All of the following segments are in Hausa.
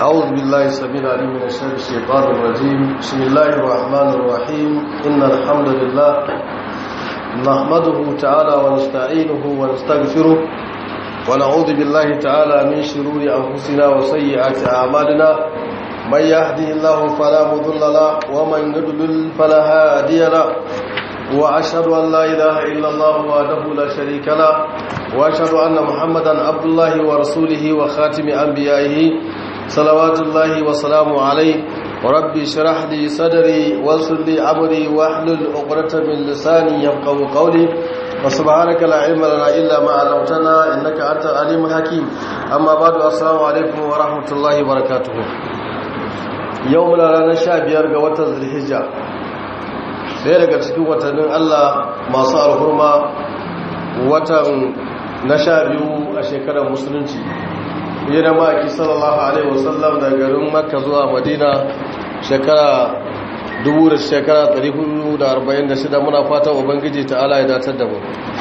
أعوذ بالله السميع العليم من الشر الشيطان الرجيم بسم الله الرحمن الرحيم إن الحمد لله نحمده تعالى ونستعينه ونستغفره ونعوذ بالله تعالى من شرور أنفسنا وسيئات أعمالنا من يهدي الله فلا مضل له ومن يضلل فلا هادي له وأشهد أن لا إله إلا الله وحده لا شريك له وأشهد أن محمدا عبد الله ورسوله وخاتم أنبيائه صلوات الله وسلامه عليه وربي اشرح لي صدري ويسر لي امري واحلل عقدة من لساني يفقهوا قولي وسبحانك لا علم لنا الا ما علمتنا انك انت العليم الحكيم اما بعد السلام عليكم ورحمه الله وبركاته يومنا ranar 15 ga watan Zulhijja sai daga cikin watannin Allah masu alhurma watan na 12 a shekarar musulunci yana maki sallallahu alaihi wasallam daga garin makka zuwa madina shekara dubu da shekara 446 muna fatan ubangiji ta'ala ya datar da mu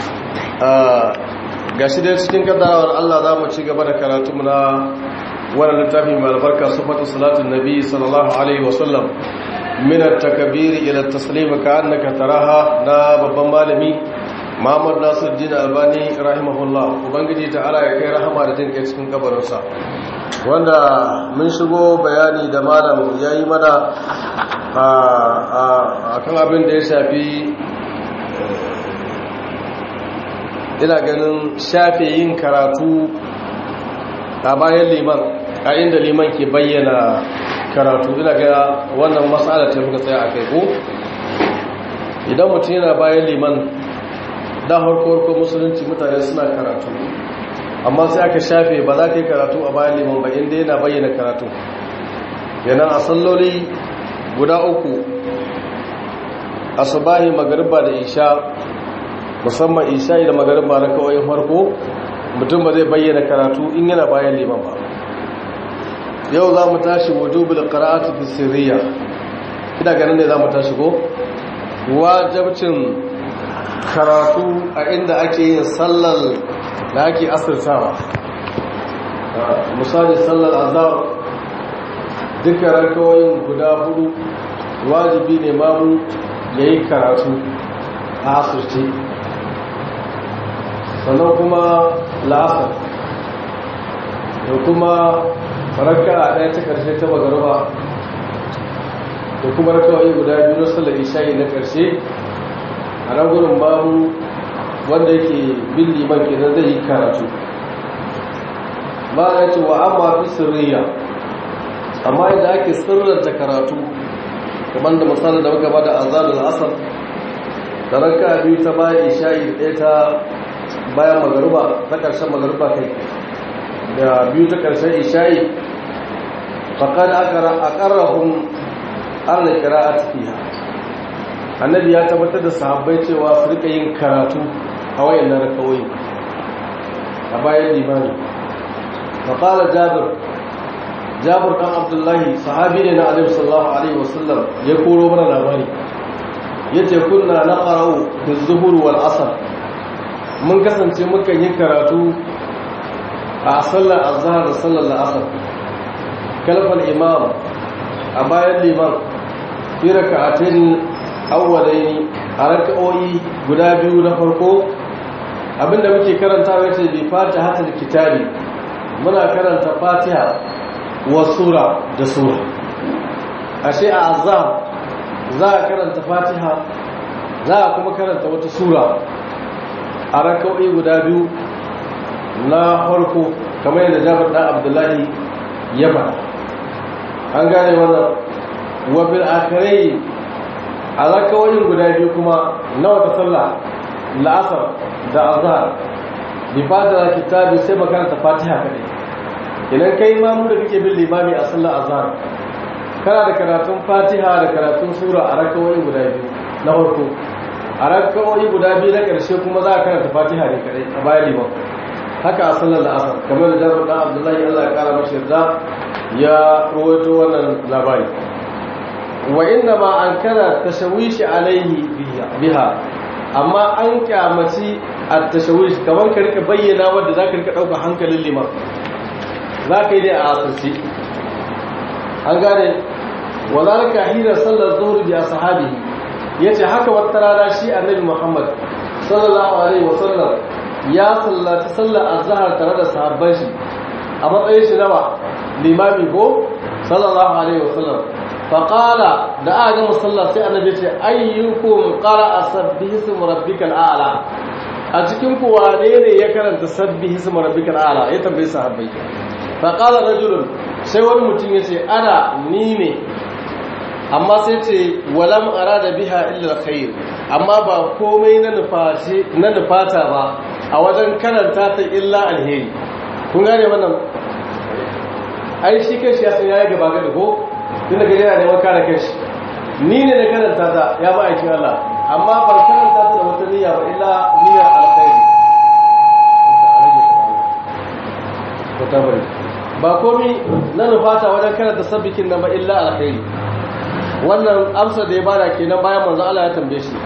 ga shi dai cikin kaddarawar allah za mu ci gaba da karatu na wannan littafi mai albarka sufatu salatun nabi sallallahu alaihi wasallam min at-takbir ila at-taslim ka annaka taraha na babban malami Muhammad Nasiruddin Albani rahimahullah ubangiji ta'ala ya kai rahama da jin kai cikin kabarinsa wanda mun shigo bayani da malam yayi mana a kan abin da ya shafi ina ganin shafe yin karatu a bayan liman a inda liman ke bayyana karatu ina ga wannan matsala ta muka tsaya a kai ko idan mutum yana bayan liman da harko musulunci mutane suna karatu amma sai aka shafe ba za ka yi karatu a bayan liman ba inda yana bayyana karatu yana a salloli guda uku asubahi magariba da isha musamman isha da magariba na kawai farko mutum ba zai bayyana karatu in yana bayan liman ba yau za mu tashi wujubul qira'atu fi sirriya ina ganin ne za mu tashi ko wajibcin karatu a inda ake yin sallar da ake asirtawa misali sallar azhar duka rankawoyin guda hudu wajibi ne mamu ya yi karatu a asirce sannan kuma la'asar da kuma raka a ɗaya ta ƙarshe ta magarba da kuma rankawoyi guda biyu na sallar isha'i na ƙarshe a nan gudun babu wanda yake bin liman kenan zai yi karatu ba ya ce wa amma fi sirriya amma yadda ake sirranta karatu kamar da misalin da muka ba da azalul asar da ranka biyu ta bayan isha'i ɗaya ta bayan magaruba ta ƙarshen magaruba kai da biyu ta ƙarshen isha'i faƙar a ƙarrahun an da kira a tafiya annabi ya tabbatar da sahabbai cewa su rika yin karatu a wayan na rakawai a bayan limani faƙalar jabir jabir ɗan abdullahi sahabi ne na alim sallallahu alaihi wasallam ya koro mana labari ya ce kunna na ƙarau da zuhur wal asar mun kasance mukan yi karatu a sallar azhar da sallar la'asar kalfal imam a bayan liman fi raka'atin awwalaini a raka'o'i guda biyu na farko abinda muke karanta wace bi fatihatul kitabi muna karanta fatiha wa sura da sura ashe a azhar za a karanta fatiha za a kuma karanta wata sura a raka'o'i guda biyu na farko kamar yadda Jabir dan Abdullahi ya faɗa an gane wannan wa bil akhirai a rakawoyin guda biyu kuma na wata sallah la'asar da azhar bi fatiha kitabi sai makaranta fatiha kadai idan kai mamu da kake bin limami a sallar azhar kana da karatun fatiha da karatun sura a rakawoyi guda biyu na farko a rakawoyi guda biyu na karshe kuma za a karanta fatiha ne kadai a bayan liman haka a sallar la'asar kamar da jarar dan abdullahi allah ya kara mashi yarda ya rawaito wannan labari wa inna ma an kana tashawishi alaihi biha amma an kyamaci a tashawishi kamar ka rika bayyana wadda za ka rika ɗauka hankalin liman za ka yi dai a asirci an gane wazalika hina sallar zuhur bi ashabihi yace haka wata rana shi annabi Muhammad sallallahu alaihi wasallam ya sallaci sallar azhar tare da sahabban shi a matsayin shi nawa limami ko sallallahu alaihi wasallam faqala da aka gama sallah sai annabi ya ce ayyukum qara'a sabbihi ismi rabbikal a'la a cikin ku wane ne ya karanta sabbihi ismi rabbikal a'la ya tambaye sahabbai faqala rajulun sai wani mutum ya ce ana ni ne amma sai ce walam arada biha illa alkhair amma ba komai na nufashi na nufata ba a wajen karanta ta illa alheri kun gane wannan ai shi kai shi ya san yayi gaba gaba ko tunda gaje yana neman kare kai shi ni ne na karanta ta ya ba aikin Allah amma ban karanta ta da wata niyya ba illa niyyar alkhairi ba komi na nufata wajen karanta sabbikin nan ba illa alkhairi wannan amsa da ya bada kenan bayan manzo Allah ya tambaye shi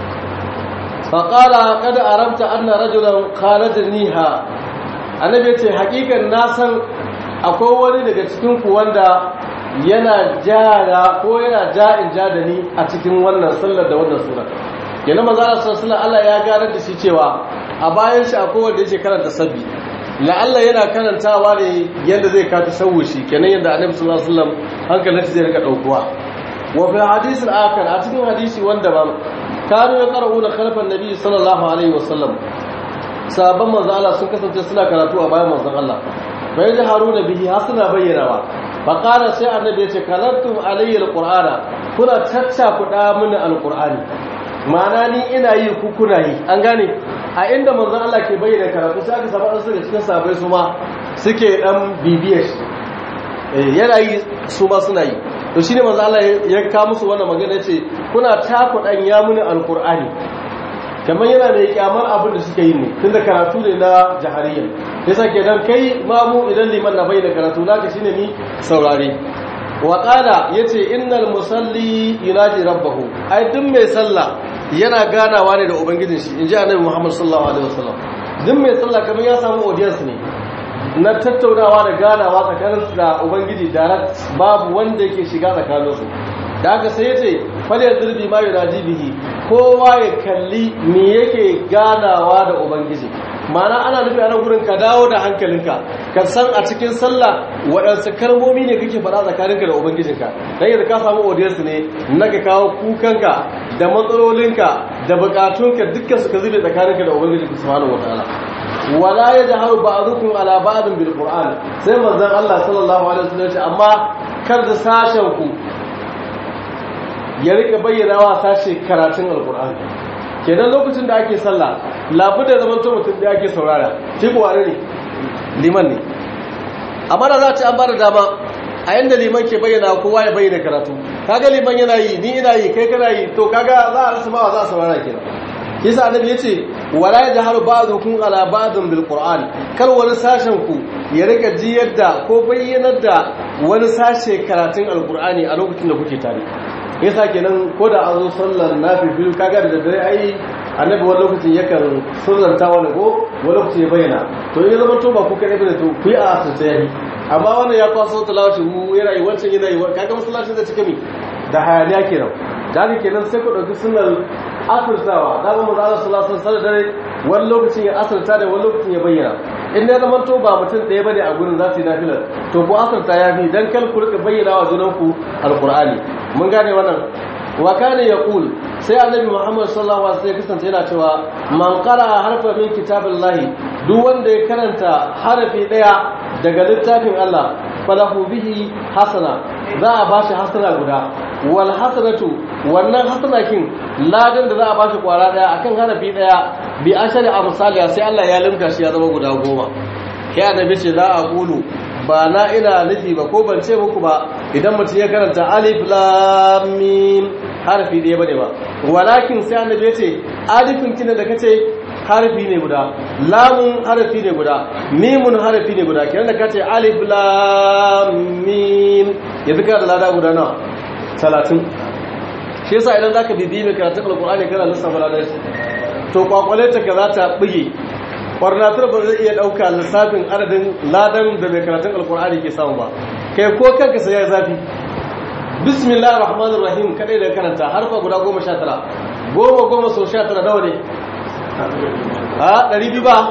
faqala qad aramta anna rajulan khalajniha annabi yace hakikan na san akwai wani daga cikin ku wanda yana jara ko yana ja'in ja da ni a cikin wannan sallar da wannan sura kenan manzo Allah sallallahu alaihi Allah ya ganar da shi cewa a bayan shi akwai wanda yake karanta sabbi la'alla yana karantawa ne yadda zai kata shawushi kenan yadda annabi sallallahu alaihi wasallam hankalin zai rika daukuwa wa fi hadisi al-akhar a cikin hadisi wanda ba kanu ya qara'una khalfan nabi sallallahu alaihi wasallam sahabban manzo Allah sun kasance suna karatu a bayan manzon Allah fa yajharuna bihi hasuna bayyanawa fa qala sai annabi yace kalantum alayya al-qur'ana kuna tacca kuda mini al-qur'ani ma'ana ni ina yi ku kuna yi an gane a inda manzon Allah ke bayyana karatu sai aka samu an su da cikin sahabbai su ma suke dan bibiyar shi yana yi su ma suna yi to shine manzon Allah ya ka musu wannan magana yace kuna takudan ya muni alqur'ani kamar yana da kyamar abin da suke yi ne tunda karatu ne na jahariya yasa kenan kai mamu idan liman na bayyana karatu naka shine ni saurare wa qala yace innal musalli yunaji rabbahu ai duk mai sallah yana ganawa ne da ubangijin shi inji annabi Muhammad sallallahu alaihi wasallam duk mai sallah kamar ya samu audience ne na tattaunawa da ganawa tsakanin da ubangiji direct babu wanda yake shiga tsakanin su da aka sai yace fal yadribi ma yunaji bihi kowa ya kalli me yake ganawa da ubangiji mana ana nufi ana gurin ka dawo da hankalinka ka san a cikin sallah waɗansu kalmomi ne kake faɗa tsakaninka da ubangijinka dan yadda ka samu audience ne na ka kawo kukanka da matsalolinka da bukatunka dukkan su ka zube tsakaninka da ubangijinka subhanahu wataala wala yajharu ba'dukum ala ba'din bil qur'an sai manzon Allah sallallahu alaihi wasallam ya ce amma kar da sashen ku ya rika bayyana wa sashe karatun alqur'ani kenan lokacin da ake sallah labu da zaman to mutum da ake saurara shi ko wane ne liman ne amma da za ta an bada dama a yanda liman ke bayyana kowa ya bayyana karatu kaga liman yana yi ni ina yi kai kana yi to kaga za a rasa ba za a saurara kenan yasa annabi yace wala yajharu ba'dukum ala ba'din bil qur'an kar wani sashen ku ya rika jiyar da ko bayyanar da wani sashe karatun alqur'ani a lokacin da kuke tare yasa kenan ko da an zo sallar nafifilu kaga da daddare ai annabi wani lokacin yakan sirranta wani ko wani lokacin ya bayyana to in zama to ba ku kaɗai bane to ku yi a asirce yayi amma wannan ya kwaso talawashi mu yana yi wancan yana yi kaga masallacin da cika mi da hayaniya kenan da haka kenan sai ku ɗauki sunnar asirtawa da ba mu da Allah sallallahu alaihi wasallam dare wani lokacin ya asirta da wani lokacin ya bayyana in ya zama to ba mutum ɗaya bane a gurin za su yi nafilar to ku asirta ya fi dan kal ku rika bayyana wa junanku alqur'ani mun gane wannan wa kana yaqul sai annabi Muhammad sallallahu alaihi wasallam kasance yana cewa man qara harfa min kitabillahi duk wanda ya karanta harafi daya daga littafin Allah falahu bihi hasana za a bashi hasana guda wal hasanatu wannan hasanakin ladan da za a bashi kwara daya akan harafi daya bi ashari amsaliya sai Allah ya limka shi ya zama guda goma kai annabi ce za a kulu ba na ina nufi ba ko ban ce muku ba idan mutum ya karanta alif lam mim harfi ɗaya bane ba walakin sai annabi ya ce alifin kina da kace harfi ne guda lamun harfi ne guda mimun harfi ne guda kenan da kace alif lam mim yanzu kana da lada guda nawa 30 shi yasa idan zaka bibi mai karatun alqur'ani kana lissafa ladan shi to kwakwale ta ka za ta buge kwarnatar ba zai iya ɗauka lissafin adadin ladan da mai karatun alkur'ani ke samu ba kai ko kanka sai ya zafi bismillahir rahmanir rahim kadai da karanta harfa guda 19 goma goma so 19 nawa ne ha 200 ba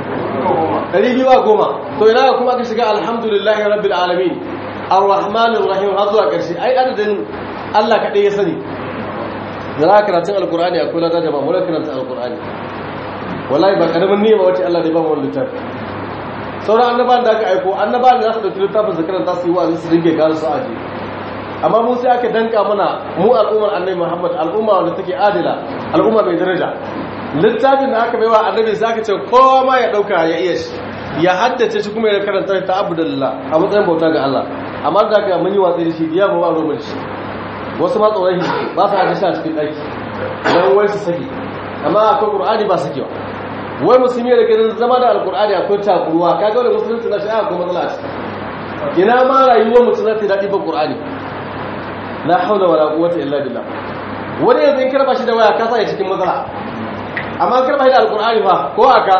200 ba goma to ina kuma aka shiga alhamdulillahi rabbil alamin arrahmanir rahim har zuwa karshe ai adadin Allah kadai ya sani da za karatun alkur'ani akwai lada jama'a mu karanta alkur'ani wallahi ba karamin niyya ba wace Allah da ba mu wannan littafi sauran annabawan da aka aiko annabawan da za su dauki littafin su karanta su yi wa'azi su dinge gano su aje amma mu sai aka danka mana mu al'ummar annabi Muhammad al'umma wanda take adila al'umma mai daraja littafin da aka baiwa annabi sai aka ce kowa ma ya dauka ya iya shi ya haddace shi kuma ya karanta ta abudullah a matsayin bauta ga Allah amma da aka mun yi watsi da shi diya ba ba ruwan shi wasu ma tsoron ba su haka shi a cikin ɗaki don wai su saki amma akwai ƙur'ani ba sakewa wai musulmi da ganin zama da alƙur'ani akwai takuruwa ka ga wani musulunci na shi'a akwai matsala a ciki ina ma rayuwar mutum ta daɗi ba ƙur'ani la haula wala quwwata illa billah wani yanzu in karba shi da waya ka sa ya cikin matsala amma karba shi da alƙur'ani fa ko aka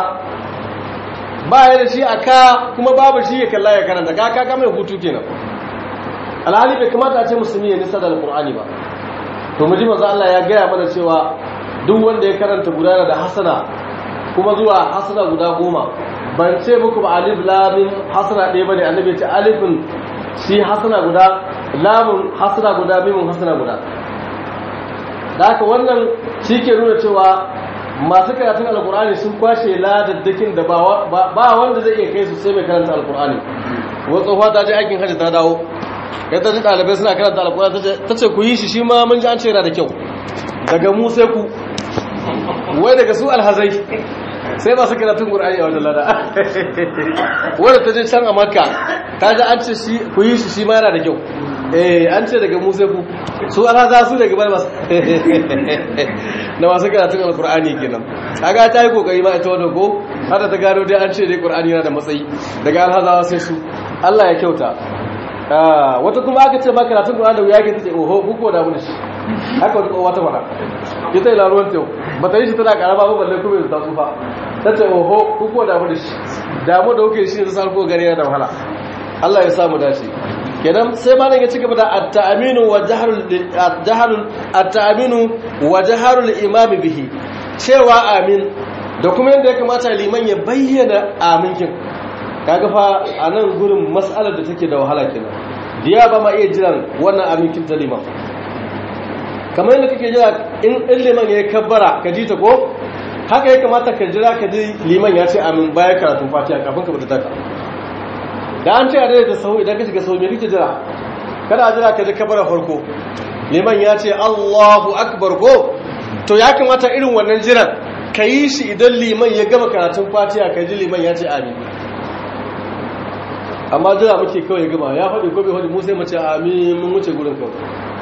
ba ya da shi aka kuma babu shi ya kalla ya karanta ka ka mai hutu kenan alhali bai kamata a ce musulmi ya nisa da alkur'ani ba to mu ji manzo Allah ya gaya mana cewa duk wanda ya karanta guda da hasana kuma zuwa hasana guda goma ban ce muku ba alif lamin hasana ɗaya bane annabi ya ce alifin shi hasana guda lamun hasana guda mimun hasana guda da haka wannan shi ke nuna cewa masu karatun alkur'ani sun kwashe ladaddakin da ba wanda zai iya kai su sai mai karanta alkur'ani wata ta je aikin hajji ta dawo ya ta ji ɗalibai suna karanta alƙura ta ce ku yi shi shi ma mun ji an ce yana da kyau daga mu sai ku wai daga su alhazai sai masu karatun ƙur'ani a wajen lada wadda ta je can a makka ta ji an ce ku yi shi shi ma yana da kyau eh an ce daga mu sai ku su alhaza su daga bai masu na masu karatun alƙur'ani kenan kaga ta yi kokari ma ita wadda ko hada ta gano dai an ce dai ƙur'ani yana da matsayi daga alhazawa sai su Allah ya kyauta wata kuma aka ce maka karatun Qur'ani da wuya ke tace oho kuko da mun shi haka wata wata fara ita ila ruwan tew bata yi shi tana karama ba balle kuma ta tsufa tace oho kuko da mun shi damu da kuke shi sai ko gari da wahala Allah ya samu dace kenan sai malam ya cigaba da at-ta'minu wa jahrul jahrul at-ta'minu wa jahrul imam bihi cewa amin da kuma yadda ya kamata liman ya bayyana aminkin kaga fa a nan gurin matsalar da take da wahala kenan diya ba ma iya jiran wannan aminkin ta liman kamar yadda kake jira in in liman ya kabbara ka ji ta ko haka ya kamata ka jira ka ji liman ya ce amin bayan karatun fatiha kafin ka bata taka da an ce a daidaita sahu idan ka shiga sahu me kake jira kada a jira ka ji kabbara farko liman ya ce Allahu akbar ko to ya kamata irin wannan jiran ka yi shi idan liman ya gama karatun fatiha ka ji liman ya ce amin amma jira muke kawai ya gama ya faɗi ko bai faɗi mu sai mace amin mun wuce gurin kawai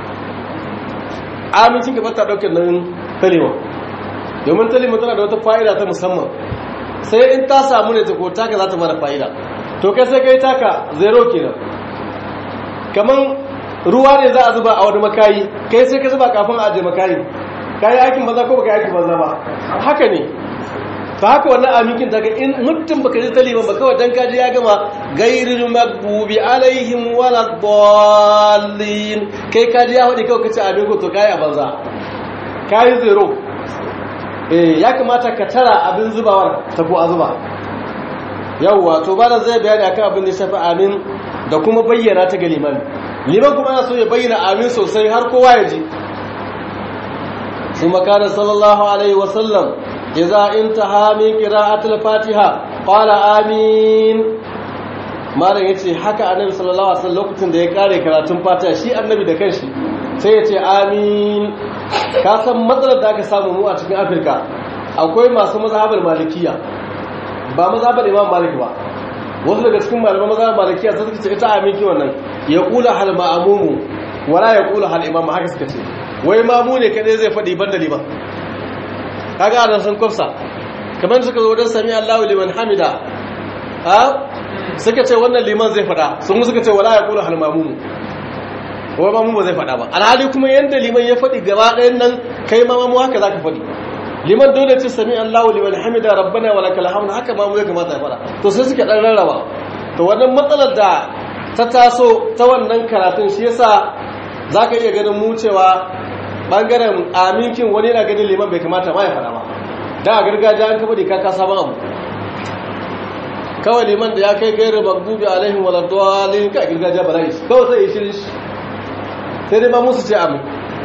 amincin gaba ta ɗaukar nan kalima domin kalima tana da wata fa'ida ta musamman sai in ta samu ne ta ko taka za ta mara fa'ida to kai sai kai taka zero kenan kamar ruwa ne za a zuba a wani makayi kai sai ka zuba kafin a aje makayi kayi aikin maza ko baka yi aikin maza ba haka ne ta haka wannan aminkin daga in mutum baka ji taliban ba kawai dan kaji ya gama gairil magbubi alaihim wala dallin kai kaji ya faɗi kawai kace amin ko to kai a banza kai zero eh ya kamata ka tara abin zubawar ta ko a zuba yawwa to ba da zai bayani akan abin da ya shafi amin da kuma bayyana ta ga liman liman kuma ana so ya bayyana amin sosai har kowa ya ji ثم كان صلى الله عليه وسلم إذا انتهى من قراءة الفاتحة قال آمين malam yace haka annabi sallallahu alaihi wasallam lokacin da ya kare karatun fatiha shi annabi da kanshi sai yace amin ka san matsalar da aka samu mu a cikin Afirka akwai masu mazhabar malikiya ba mazhabar imam malik ba wasu daga cikin malaman mazhabar malikiya sai suka ce ita amin ki wannan ya kula hal ma'mumu wala ya kula hal imam haka suka ce wai mamu ne kadai zai faɗi banda liman kaga anan sun kufsa kamar suka zo don sami Allahu liman hamida ha suka ce wannan liman zai faɗa sun suka ce wala yaqulu hal mamu wai mamu ba zai faɗa ba alhali kuma yanda liman ya faɗi gaba ɗayan nan kai ma mamu haka zaka faɗi liman dole ce sami Allahu liman hamida rabbana wa lakal hamd haka mamu ya kamata ya faɗa to sai suka dan rarraba to wannan matsalar da ta taso ta wannan karatun shi yasa zaka iya ganin mu cewa bangaren aminkin wani yana ganin liman bai kamata ma ya fara ba da a gargajiya an kafa da kaka sabon abu kawai liman da ya kai gairu magdubi alaihim waladwalin ka gargajiya ba za yi kawai sai ya shirin shi sai dai ba musu ce amin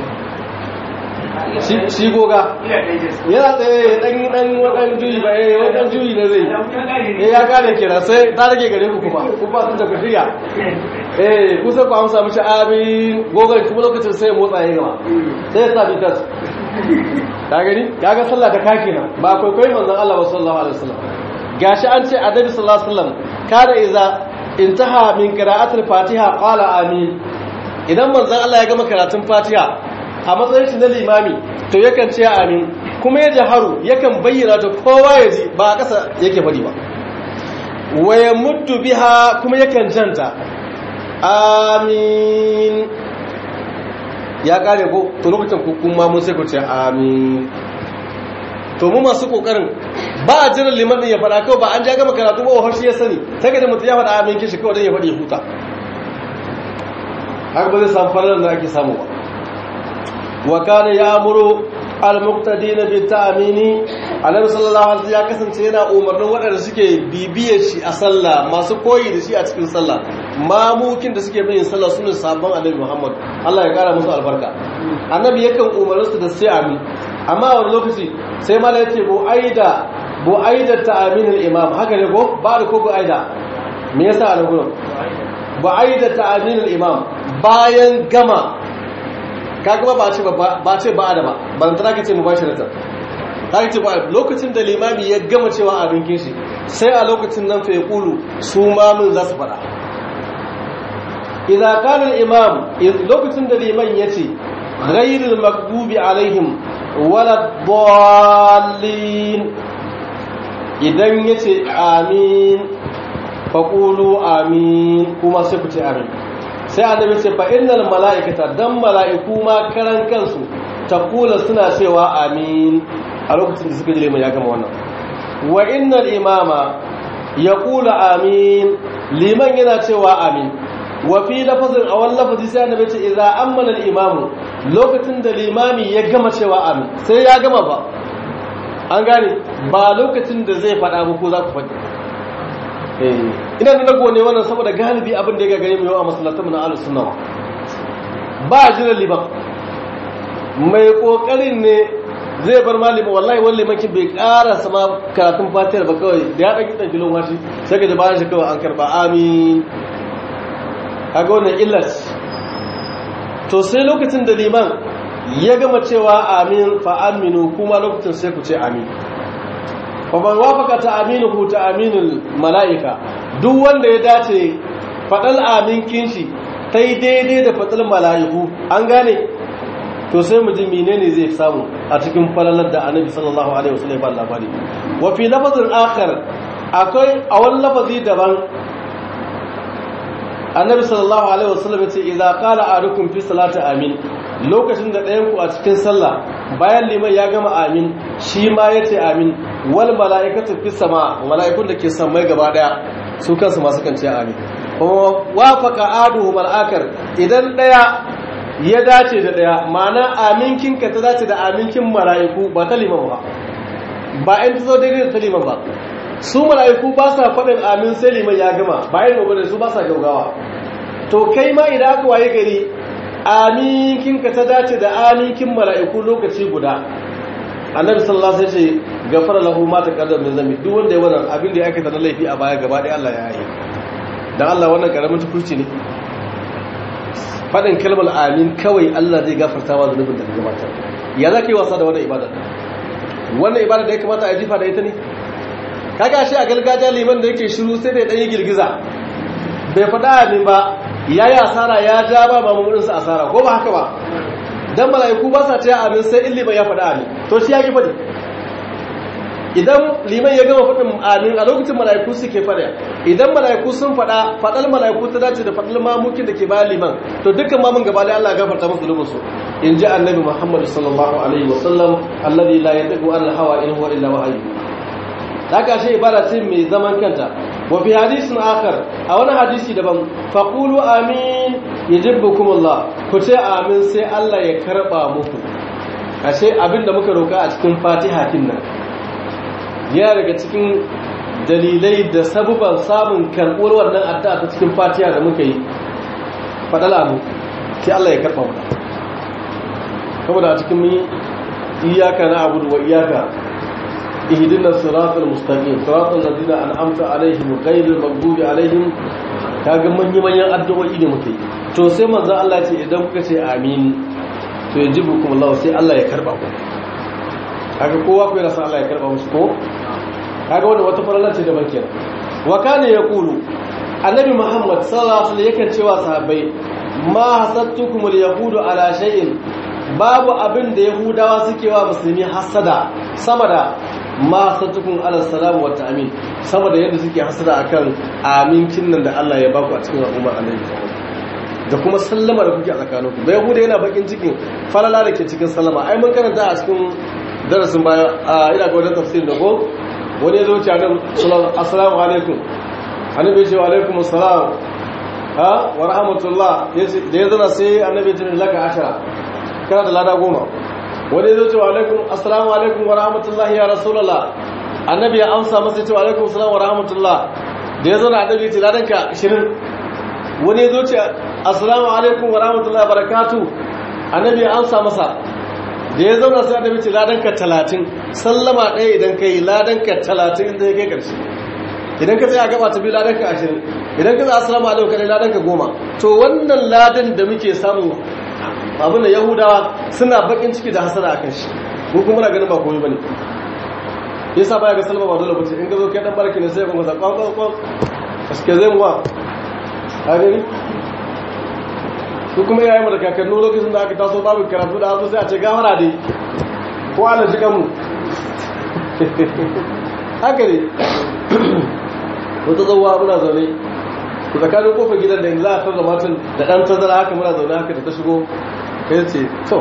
shi goga yana tsaye dan dan wadan juyi ba eh wadan juyi ne zai eh ya gane kira sai ta rage gare ku kuma ku ba da ku shirya eh kusa ku amsa mishi amin gogan kuma lokacin sai motsa ya gaba sai ya tafi tas ka gani kaga sallah ta kake nan ba kwaikwayon manzon Allah sallallahu alaihi wasallam gashi an ce annabi sallallahu alaihi wasallam kada iza intaha min qira'atil fatiha qala amin idan manzon Allah ya gama karatun fatiha a matsayin shi na limami to yakan ce amin kuma ya jaharu yakan bayyana ta kowa ya ji ba a ƙasa yake faɗi ba waya muddu biha kuma yakan janta amin ya ƙare ko to lokacin kuma mun sai ku ce amin to mu masu ƙoƙarin ba a jiran liman ɗin ya faɗa kawai ba an ja gama karatu ba wa ya sani ta gaji mutum ya faɗa amin kishi kawai don ya faɗi ya huta haka ba zai samu farar da ake samu ba wa kana ya'muru al-muqtadina bi ta'mini annabi sallallahu alaihi wasallam ya kasance yana umarnin waɗanda suke bibiyar shi a sallah masu koyi da shi a cikin sallah mamukin da suke bayin sallah sunan sabon annabi Muhammad Allah ya kara musu albarka annabi yakan umarni su da sai amin amma a wani lokaci sai mala yace bu aida bu aida ta'min al-imam haka ne ko ba da ko bu aida me yasa a nan gurin bu aida ta'min al-imam bayan gama kaga ba ce ba ce ba da ba ban tana kace mu bashi rata ta ce ba lokacin da limami ya gama cewa abin kishi sai a lokacin nan fa yaqulu su mamun za su fada idza kana al-imam lokacin da liman yace ghayril maghdubi alaihim wala dallin idan yace amin faqulu amin kuma sai ku ce amin sai annabi ce fa innal mala'ikata dan mala'iku ma karan kansu taqula suna cewa amin a lokacin da suka ji liman ya gama wannan wa innal imama yaqulu amin liman yana cewa amin wa fi lafazin a wani lafazi sai annabi ce idza ammana al imamu lokacin da limami ya gama cewa amin sai ya gama ba an gane ba lokacin da zai faɗa muku za ku faɗi ina da nago ne wannan saboda galibi abin da ya gagare mu yau a masallatan na ahlus sunna ba jiran liman mai kokarin ne zai bar malimi wallahi wani limakin bai ƙara sama karatun fatiyar ba kawai da ya ɗauki ɗan kilon washi sai ka ji bayan shi kawai an karɓa amin kaga wannan illas to sai lokacin da liman ya gama cewa amin fa aminu kuma lokacin sai ku ce amin faman wafaka ta aminuhu ta aminul mala'ika duk wanda ya dace faɗal amin kinshi ta yi daidai da faɗal mala'iku an gane to sai mu ji menene zai samu a cikin falalar da annabi sallallahu alaihi wasallam ba labari wa fi lafazin akhar akwai a wani lafazi daban annabi sallallahu alaihi wasallam yace idza qala ahadukum fi salati amin lokacin da ɗayan ku a cikin sallah bayan liman ya gama amin shi ma yace amin wal mala'ikatu fi sama mala'ikun da ke samai gaba daya su kansu masu kan ce amin kuma wafaqa aduhu mal'akar idan daya ya dace da daya ma'ana aminkin ka ta dace da aminkin mala'iku ba ta liman ba ba in ta zo daidai da ta liman ba su mala'iku ba sa faɗin amin sai liman ya gama bayan gobe da su ba sa gaugawa to kai ma idan aka waye gari aminkin ka ta dace da aminkin mala'iku lokaci guda annabi sallallahu alaihi wasallam ya ce gafara lahu ma taqaddama min zambi duk wanda ya wannan abin da ya aikata na laifi a baya gaba ɗaya Allah ya yi dan Allah wannan karamin tukurci ne faɗin kalmar amin kawai Allah zai gafarta wa zunubin da ka gabata ya za ka yi wasa da wannan ibada wannan ibada da ya kamata a jifa da ita ne kaga shi a gargajiya liman da yake shiru sai da ya ɗanyi girgiza bai faɗa amin ba ya yi asara ya ja ba mamurinsa asara ko ba haka ba don mala'iku ba sa ta amin sai in liman ya faɗa amin to shi ya ki faɗi idan liman ya gama faɗin amin a lokacin mala'iku suke faɗa idan mala'iku sun faɗa faɗar mala'iku ta dace da faɗar mamukin da ke bayan liman to dukkan mamun gaba da Allah gafarta musu zunubinsu in ji annabi Muhammad sallallahu alaihi wasallam alladhi la yadqu an hawa in huwa illa wahyu haka shi ibada ce mai zaman kanta wa fi hadisin akhar a wani hadisi daban faqulu amin yajibbukumullah ku ce amin sai Allah ya karba muku ashe abinda muka roka a cikin Fatiha kin nan yana daga cikin dalilai da sabuban samun karbuwar wannan addu'a ta cikin Fatiha da muka yi fadala mu sai Allah ya karba mu saboda a cikin mun iyaka na abudu wa iyaka ihdina siratal mustaqim siratal ladina an'amta alaihim ghayril maghdubi alaihim kaga manyan manyan addu'o'i da muke to sai manzo Allah ce idan kuka ce amin to yajibukum Allah sai Allah ya karba ku kaga kowa ku yana san Allah ya karba musu ko kaga wannan wata farala ce da bankin wa kana yaqulu annabi Muhammad sallallahu alaihi wasallam yakan cewa sahabbai ma hasattukumul yahudu ala shay'in babu abin da yahudawa suke wa musulmi hasada sama da ma sattukun ala salamu wa ta'amin sama da yadda suke hasada akan amincin nan da Allah ya baku a cikin al'ummar annabi da kuma sallama da kuke a tsakaninku da yahuda yana bakin cikin falala da ke cikin sallama ai mun karanta a cikin darasin baya a ina ga wajen tafsirin da ko wani ya zo ce annabi assalamu alaikum annabi ya ce wa alaikum assalam ha wa rahmatullah da ya zana sai annabi ya ce laka ashara kana da lada goma wani zai ce wa alaikum assalamu alaikum wa rahmatullahi ya rasulallah annabi ya amsa masa ce wa alaikum assalamu wa rahmatullah da ya zo na annabi ya ce ladanka 20 wani zai ce assalamu alaikum wa rahmatullahi wa barakatu annabi ya amsa masa da ya zauna sai annabi ce ladanka 30 sallama ɗaya idan kai ladanka 30 inda ya kai ƙarshe idan ka tsaya gaba ta biyu ladanka 20 idan ka tsaya assalamu alaikum kai ladanka 10 to wannan ladan da muke samu abin da yahudawa suna bakin ciki da hasara akan shi ko kuma na ganin ba komai bane yasa baya ga salma ba dole bace in ka zo kai dan barki ne sai ka masa kwan kwan kwan aske zai muwa a gani su kuma yayin mu da kakannu lokacin da aka taso babu karatu da hazo sai a ce gafara dai ko ala jika mu haka ne wata zauwa muna zaune ku tsakanin kofar gidan da yanzu za a tarda matan da ɗan tazara haka muna zaune haka da ta shigo kai ce to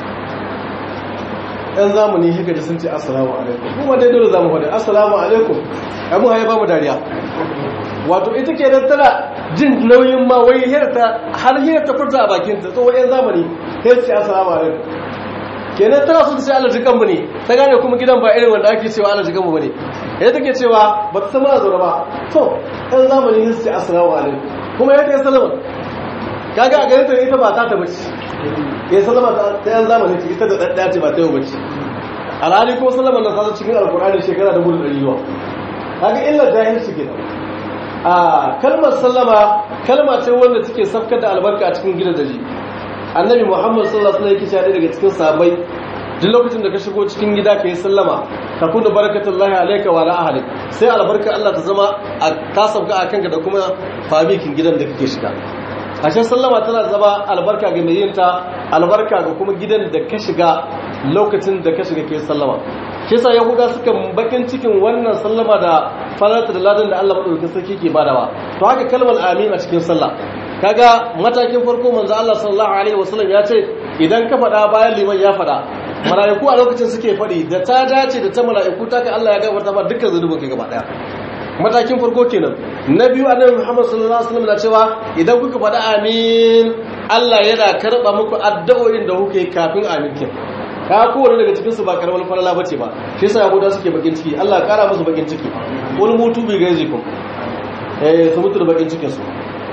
ɗan zamani haka da sun ce assalamu alaikum kuma dai dole zamu faɗi assalamu alaikum abu haye ba mu dariya wato ita ke nan tana jin nauyin ma wai hirta har hirta furta a bakin ta tsohon yan zamani sai ce assalamu alaikum kenan tana so ta ce Allah jikan mu ne ta gane kuma gidan ba irin wanda ake cewa Allah jikan mu bane yadda take cewa ba ta san mana zaune ba to ɗan zamani sai ce assalamu alaikum kuma yadda ya salama kaga a garin ta ita ba ta ta bace ya sallama ta yan zamani ce ita da ɗaɗɗaya ce ba ta yau bace alhali ko sallama na sasa cikin alkur'ani shekara da gudun ɗari kaga illar jahilci ke a kalmar sallama kalma ce wanda take safkar da albarka a cikin gidan daji annabi muhammad sallallahu alaihi wasallam yake daga cikin sahabbai duk lokacin da ka shigo cikin gida ka yi sallama ka kuna barakatullahi alaika wa ala ahlik sai albarka Allah ta zama ta sauka a kanka da kuma fabikin gidan da kake shiga ashe sallama tana zama albarka ga mai yinta albarka ga kuma gidan da ka shiga lokacin da ka shiga ke sallama shi yasa yahuda suka bakin cikin wannan sallama da farata da ladan da Allah madaukakin sarki ke badawa to haka kalmar amin a cikin sallah kaga matakin farko manzo Allah sallallahu alaihi wasallam ya ce idan ka faɗa bayan liman ya faɗa mala'iku a lokacin suke faɗi da ta dace da ta mala'iku ta ka Allah ya gafarta ba dukkan zunubin ka gaba daya matakin farko kenan na biyu annabi Muhammad sallallahu alaihi wasallam na cewa idan kuka faɗa amin Allah yana karba muku addu'o'in da kuke kafin amin kin ka kowane daga cikin su ba karamar falala bace ba shi yasa yahuda suke bakin ciki Allah ya kara musu bakin ciki wal mutu bi gaizikum eh su mutu da bakin cikin su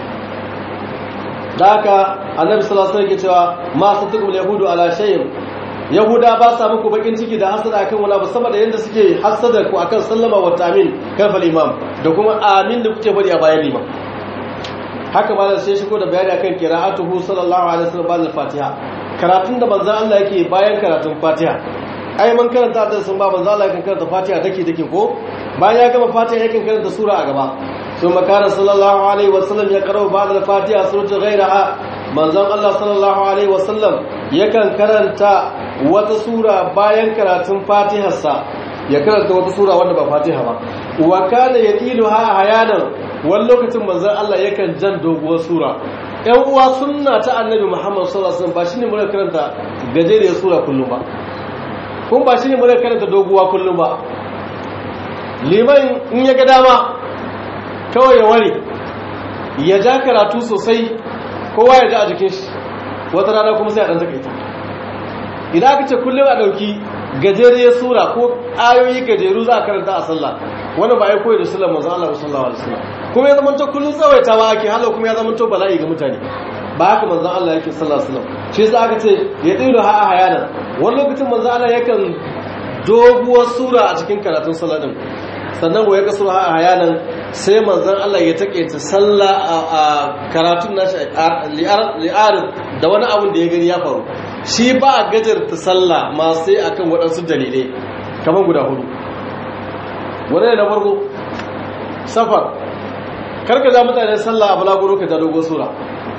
da haka annabi sallallahu alaihi wasallam yake cewa ma satukum yahudu ala shay'in yahuda ba sa muku bakin ciki da hasada akan wala ba saboda yanda suke hasada ku akan sallama wa tamin kafal imam da kuma amin da kuke bari a bayan imam haka malam sai shigo da bayani akan qira'atuhu sallallahu alaihi wasallam ba'da fatiha karatun da manzo Allah yake bayan karatun fatiha ai man karanta da sun ba manzo Allah yakan karanta fatiha take take ko bayan ya gama fatiha yakan karanta sura a gaba ثم كان صلى الله عليه وسلم يقرأ بعد الفاتحة سورة غيرها manzon Allah sallallahu alaihi wasallam yakan karanta wata sura bayan karatun Fatiharsa ya karanta wata sura wanda ba Fatiha ba wa kana yaqiluha hayanan wani lokacin manzon Allah yakan jan doguwar sura ɗan uwa sunna ta annabi Muhammad sallallahu alaihi wasallam ba shine mun karanta gajeriyar sura kullum ba kun ba shine mun karanta doguwa kullum ba liman in ya ga dama kawai ya ware ya ja karatu sosai kowa ya ji a jikin shi wata rana kuma sai a ɗan takaita idan aka ce kullum a ɗauki gajeriyar sura ko ayoyi gajeru za a karanta a sallah wani ba ya koyi da sallar manzon Allah sallallahu alaihi wasallam kuma ya zama to kullum tsawaitawa ake halau kuma ya zama to bala'i ga mutane ba haka manzon Allah yake sallallahu alaihi wasallam shi yasa aka ce ya tsiru ha hayanan wani lokacin manzon Allah yakan doguwar sura a cikin karatun sallah din sannan wa ya kasu ha hayanan sai manzon Allah ya take ta sallah a karatun nashi li'arid da wani abun da ya gani ya faru shi ba a gajarta sallah ma sai akan waɗansu dalilai kamar guda hudu wani ne na farko safar karka za mutane sallah a balaguro ka ja dogon sura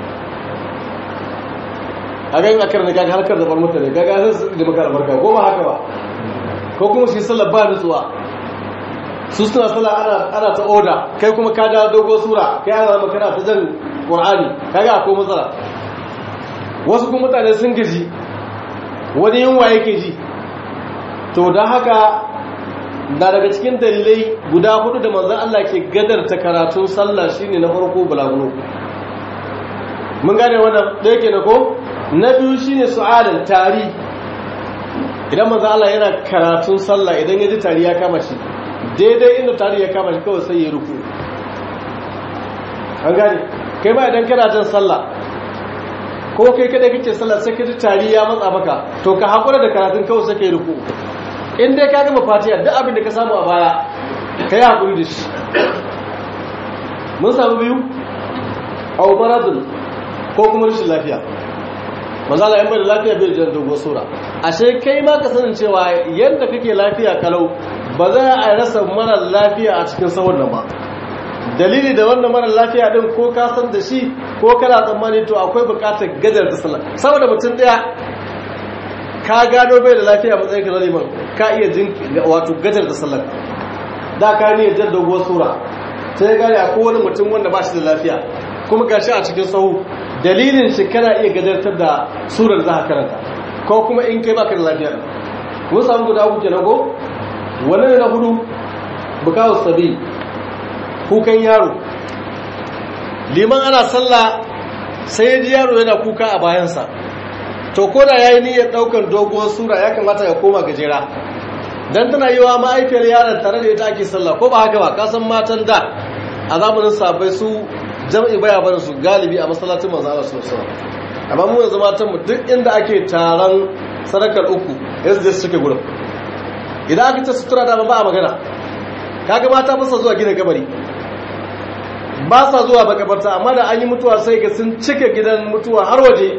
a ganin akar da gaga harkar zabar mutane gaga sai su da maka albarka ko ba haka ba ko kuma shi sallah ba nutsuwa su suna sallah ana ana ta oda kai kuma ka ja dogon sura kai ana zama kana ta jan qur'ani kaga akwai matsala wasu kuma mutane sun gaji wani yunwa yake ji to don haka da daga cikin dalilai guda hudu da manzan Allah ke gadar ta karatun sallah shine na farko bulaguno mun gane wannan da yake na ko na biyu shine su'alan tari idan manzan Allah yana karatun sallah idan ya ji tari ya kama shi daidai inda tari ya kama shi kawai sai ya ruku an gane kai ba idan kana jan sallah ko kai kada kake sallah sai kaji tari ya matsa maka to ka hakura da karatun kawai sai kai ruku in dai ka gama fatiha duk abin da ka samu a baya kai hakuri da shi mun samu biyu aw maradun ko kuma rashin lafiya manzala in bai da lafiya bai jan dogo sura ashe kai ma ka sanin cewa yanda kake lafiya kalau ba za a rasa mara lafiya a cikin sahun nan ba dalili da wannan mara lafiya din ko ka san da shi ko kana tsammani to akwai bukatar gajar da sallah saboda mutum daya ka gano bai da lafiya matsayin ka zaliman ka iya jin wato gajar da sallah da ka ne jar doguwar sura sai gane akwai wani mutum wanda ba shi da lafiya kuma gashi a cikin sahu dalilin shi kana iya gajartar da surar za ka karanta ko kuma in kai baka da lafiya mun samu guda uku kenan ko wannan na hudu bukawu sabi kukan yaro liman ana sallah sai ji yaro yana kuka a bayansa to ko da yayi niyyar daukar doguwar sura ya kamata ya koma gajera dan tana yiwa ma'aifiyar yaron tare da ita ake sallah ko ba haka ba ka san matan da a zamanin sabai su jam'i baya barin su galibi a masallacin manzo Allah sallallahu alaihi wasallam amma mu yanzu matan mu duk inda ake taron sadakar uku yanzu da suke gurin idan aka ce sutura da ba a magana kaga mata ba sa zuwa gina kabari ba sa zuwa makabarta amma da an yi mutuwa sai ga sun cike gidan mutuwa har waje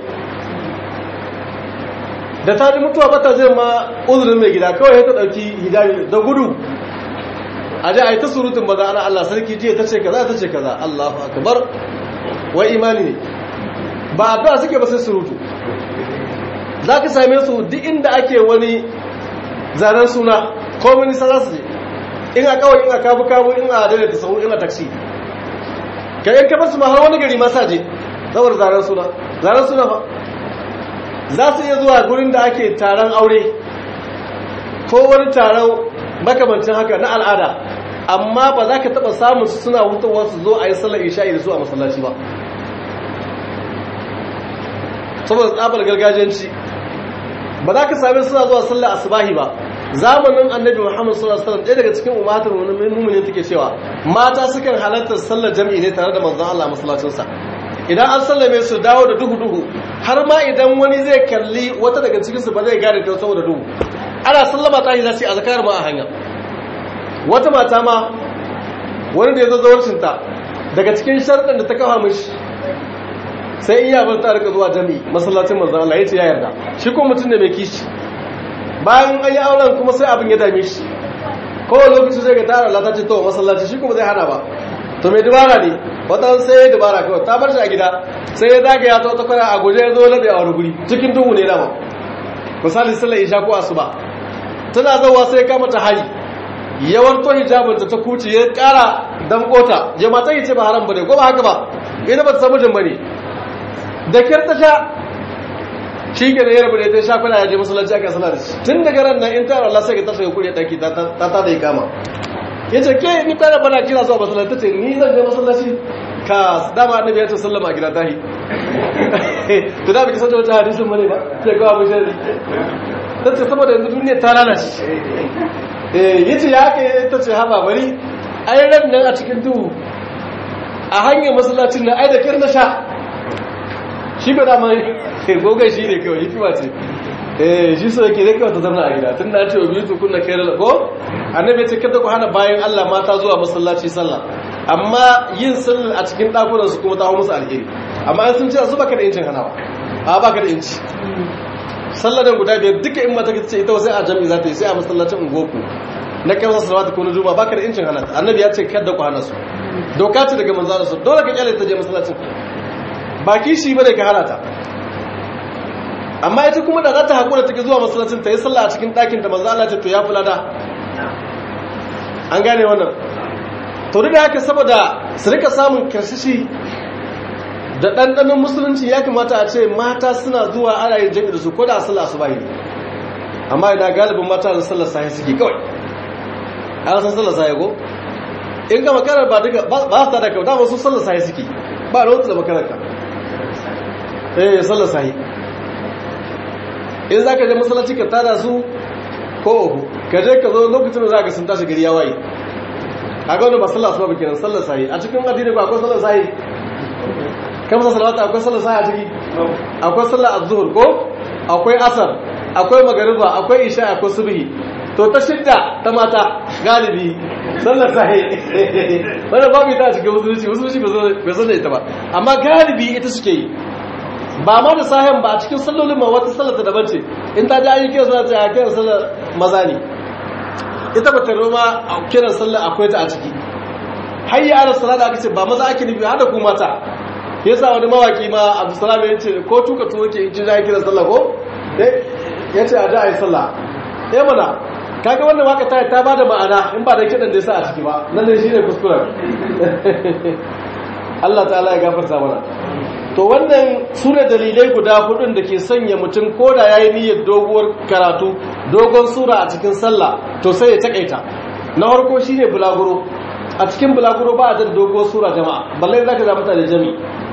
da ta ji mutuwa bata zai ma uzurin mai gida kawai ta dauki hijabi da gudu a ji a yi ta surutun ba za ana Allah sarki jiya ta ce kaza ta ce kaza Allahu akbar wai imani ne ba addu'a suke ba sai surutu za ka same su duk inda ake wani zanen suna ko minista za su je in a kawai in a kabu kabu in a daidaita sahu in a taksi ka yanka basu ma har wani gari masa je saboda zaren suna zaren suna fa za su iya zuwa gurin da ake taron aure ko wani taron makamancin haka na al'ada amma ba za ka taɓa samun su suna hutawa su zo a yi sallar isha'i da su a masallaci ba saboda tsabar gargajiyanci ba za ka sami suna zuwa sallar asubahi ba zamanin annabi muhammad sallallahu alaihi wasallam ɗaya daga cikin umatar mu'minin take cewa mata sukan halartar sallar jami'i ne tare da manzon Allah masallacin sa idan an sallame su dawo da duhu duhu har ma idan wani zai kalli wata daga cikin su ba zai gane ta saboda duhu ana sallama ta yi za su yi azkar ma a hanya wata mata ma wani da ya zo zawarcin ta daga cikin sharɗin da ta kafa mishi sai iya bar ta rika zuwa jami'i masallacin manzon Allah yace ya yarda shi ko mutum ne mai kishi bayan an yi auren kuma sai abin ya dame shi kowane lokaci zai ga tara Allah ta ce to masallaci shi kuma zai hana ba to mai dubara ne wata sai ya dubara kawai ta bar shi a gida sai ya zagaya ta wata kwana a guje ya zo labe a wani guri cikin duhu ne dama misali sallar isha ko asuba tana zauwa sai kama ta hari yawar to hijabinta ta kuce ya kara damkota ya mata yi ce ba haram bane ko ba haka ba ina ba ta samu jin bane da kyar ta sha shi ke da yarba da ta sha kwana ya je masallaci aka sallar da shi tun daga ran nan in tara Allah sai ka tashi ya kure daki ta ta da ikama ya ce ke ni kwana bana kira zuwa masallaci ce ni zan je masallaci ka dama annabi ya ce sallama a gida tahi to da biki san wata hadisin bane ba sai ga abu shari ta ce saboda yanzu duniya ta lalace eh yace ya ke ta ce haba bari ai ran nan a cikin duhu a hanyar masallacin nan ai da kirna sha shi ba dama gogon shi ne kawai hikima ce eh shi so yake zai kawai ta zama a gida tun da ce wa biyu tukun na kai ko annabi ce kada ku hana bayan Allah mata zuwa masallaci sallah amma yin sallar a cikin ɗakunan su kuma ta musu alheri amma an sun ce su baka da incin hanawa a baka da inci sallar da guda biyar duka in mata ce ita sai a jami'i za ta yi sai a masallacin ungoku na kai wasu salawatu ko na juma baka da incin hana annabi ya ce kada ku hana su doka ce daga manzo su dole ka kyale ta je masallacin baki shi bane ka hana ta amma ita kuma da za ta haƙura take zuwa masallacin ta yi sallah a cikin ɗakin da manzo Allah ce to ya fi lada an gane wannan to duk da haka saboda su rika samun karshishi da ɗanɗanon musulunci ya kamata a ce mata suna zuwa ana yin jami'i da su ko da a sallah su bayi amma idan galibin mata da sallar sahi suke kawai an san sallar sahi ko in ga makarar ba duka ba su tada kawai dama su sallar sahi suke ba da wata da makarar ka eh sallar sahi in za ka je masallaci ka tada su ko uku ka je ka zo lokacin da za ka sun tashi gari ya waye a ga wani ba sallah su ba kenan sallar sahi a cikin addini ba akwai sallar sahi kamsa salawata akwai sallar sahi a ciki akwai sallar azzuhur ko akwai asar akwai magariba akwai isha akwai subhi to ta shidda ta mata galibi sallar sahi wanda babu ita a cikin musulunci musulunci bai san da ita ba amma galibi ita suke yi ba ma da sahen ba a cikin sallolin ma wata sallar ta daban ce in ta ji ayyukan suna ce a kiran sallar maza ne ita ba ta roma a kiran sallar akwai ta a ciki hayya ala salada aka ce ba maza ake nufi hada ku mata yasa wani mawaki ma abdulsalam ya ce ko tuka tuwo ke in ji za kiran sallah ko ya ce a ji a yi sallah ya mana kaga wannan waka ta ta bada ma'ana in ba da kidan da yasa a ciki ba nan ne shine kuskuren Allah ta'ala ya gafarta mana to wannan sura dalilai guda hudun da ke sanya mutum koda yayi niyyar doguwar karatu dogon sura a cikin sallah to sai ya takaita na farko shine bulaguro a cikin bulaguro ba a da doguwar sura jama'a balle zaka ga mutane jami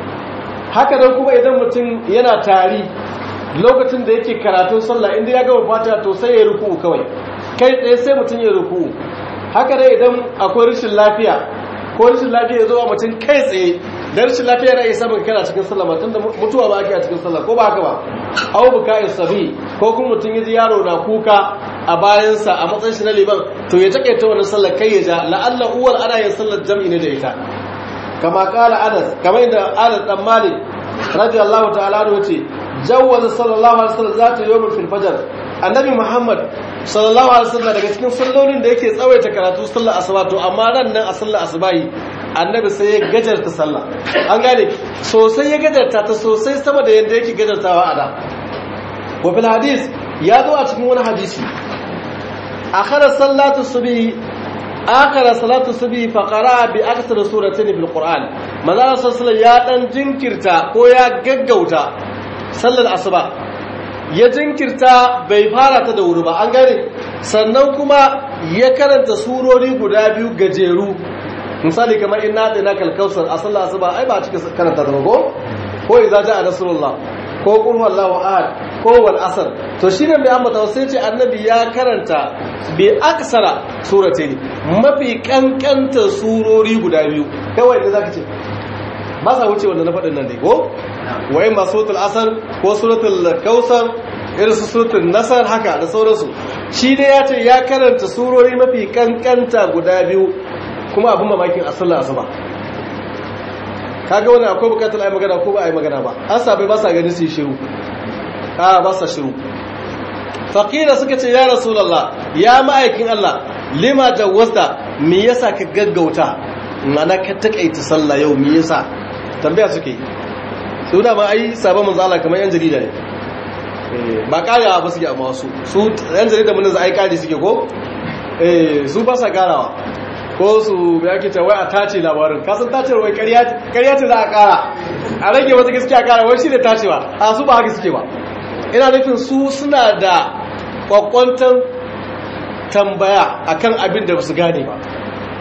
haka dan kuma idan mutum yana tari lokacin da yake karatun sallah inda ya gama fatiha to sai ya ruku kawai kai tsaye sai mutum ya ruku haka dai idan akwai rashin lafiya ko rashin lafiya ya zo wa mutum kai tsaye da rashin lafiya na iya samun kana cikin sallah mutum da mutuwa ba ake a cikin sallah ko ba haka ba au buka sabi ko kuma mutum ya ji yaro na kuka a bayansa a matsayin shi na liban to ya take ta wannan sallar kai ya ja la'alla uwar ana yin sallar jam'i ne da ita kama kala anas kamar inda anas dan malik radiyallahu ta'ala anhu ce jawwaza sallallahu alaihi wasallam zata yawmin fil fajr annabi muhammad sallallahu alaihi wasallam daga cikin sallolin da yake tsawaita karatu sallar asuba to amma ran nan a sallar asubahi annabi sai ya gajarta sallah an gane sosai ya gajarta ta sosai sama da yadda yake gajartawa a da wa fil hadis ya zo a cikin wani hadisi akhara sallatu subhi akhara salatu subhi fa qara bi akthar suratayn bil qur'an manzo sallallahu ya dan jinkirta ko ya gaggauta sallar asuba ya jinkirta bai fara ta da wuri ba an gane sannan kuma ya karanta surori guda biyu gajeru misali kamar inna na kalkausar a sallar asuba ai ba cika karanta da ko ko idza jaa rasulullah ko qul huwallahu ahad ko wal asr to shine mai ambata sai ce annabi ya karanta bi aksara suratayn mafi kankanta surori guda biyu kawai da zaka ce ba sa wuce wanda na faɗin nan dai ko wai ma suratul asr ko suratul kausar irin su suratul nasar haka da sauransu shi dai ya ce ya karanta surori mafi kankanta guda biyu kuma abin mamakin a sallar asuba kaga wani akwai bukatar ai magana ko ba ai magana ba an sabai ba sa gani su shiru a ba sa shiru faqila suka ce ya rasulullah ya ma'aikin Allah lima jawwasta me yasa ka gaggauta mana ka takaita sallah yau me yasa tambaya suke su da ma ai sabon manzo Allah kamar yan jarida ne ba karawa ba suke amma su su yan jarida mun za ai kare suke ko eh su ba sa karawa ko su ya ke wai a tace labarin kasan tacewar wai karya ce za a kara a rage wata gaskiya kara wai shi ne tacewa a su ba haka suke ba ina nufin su suna da kwakwantar tambaya akan abin da su gane ba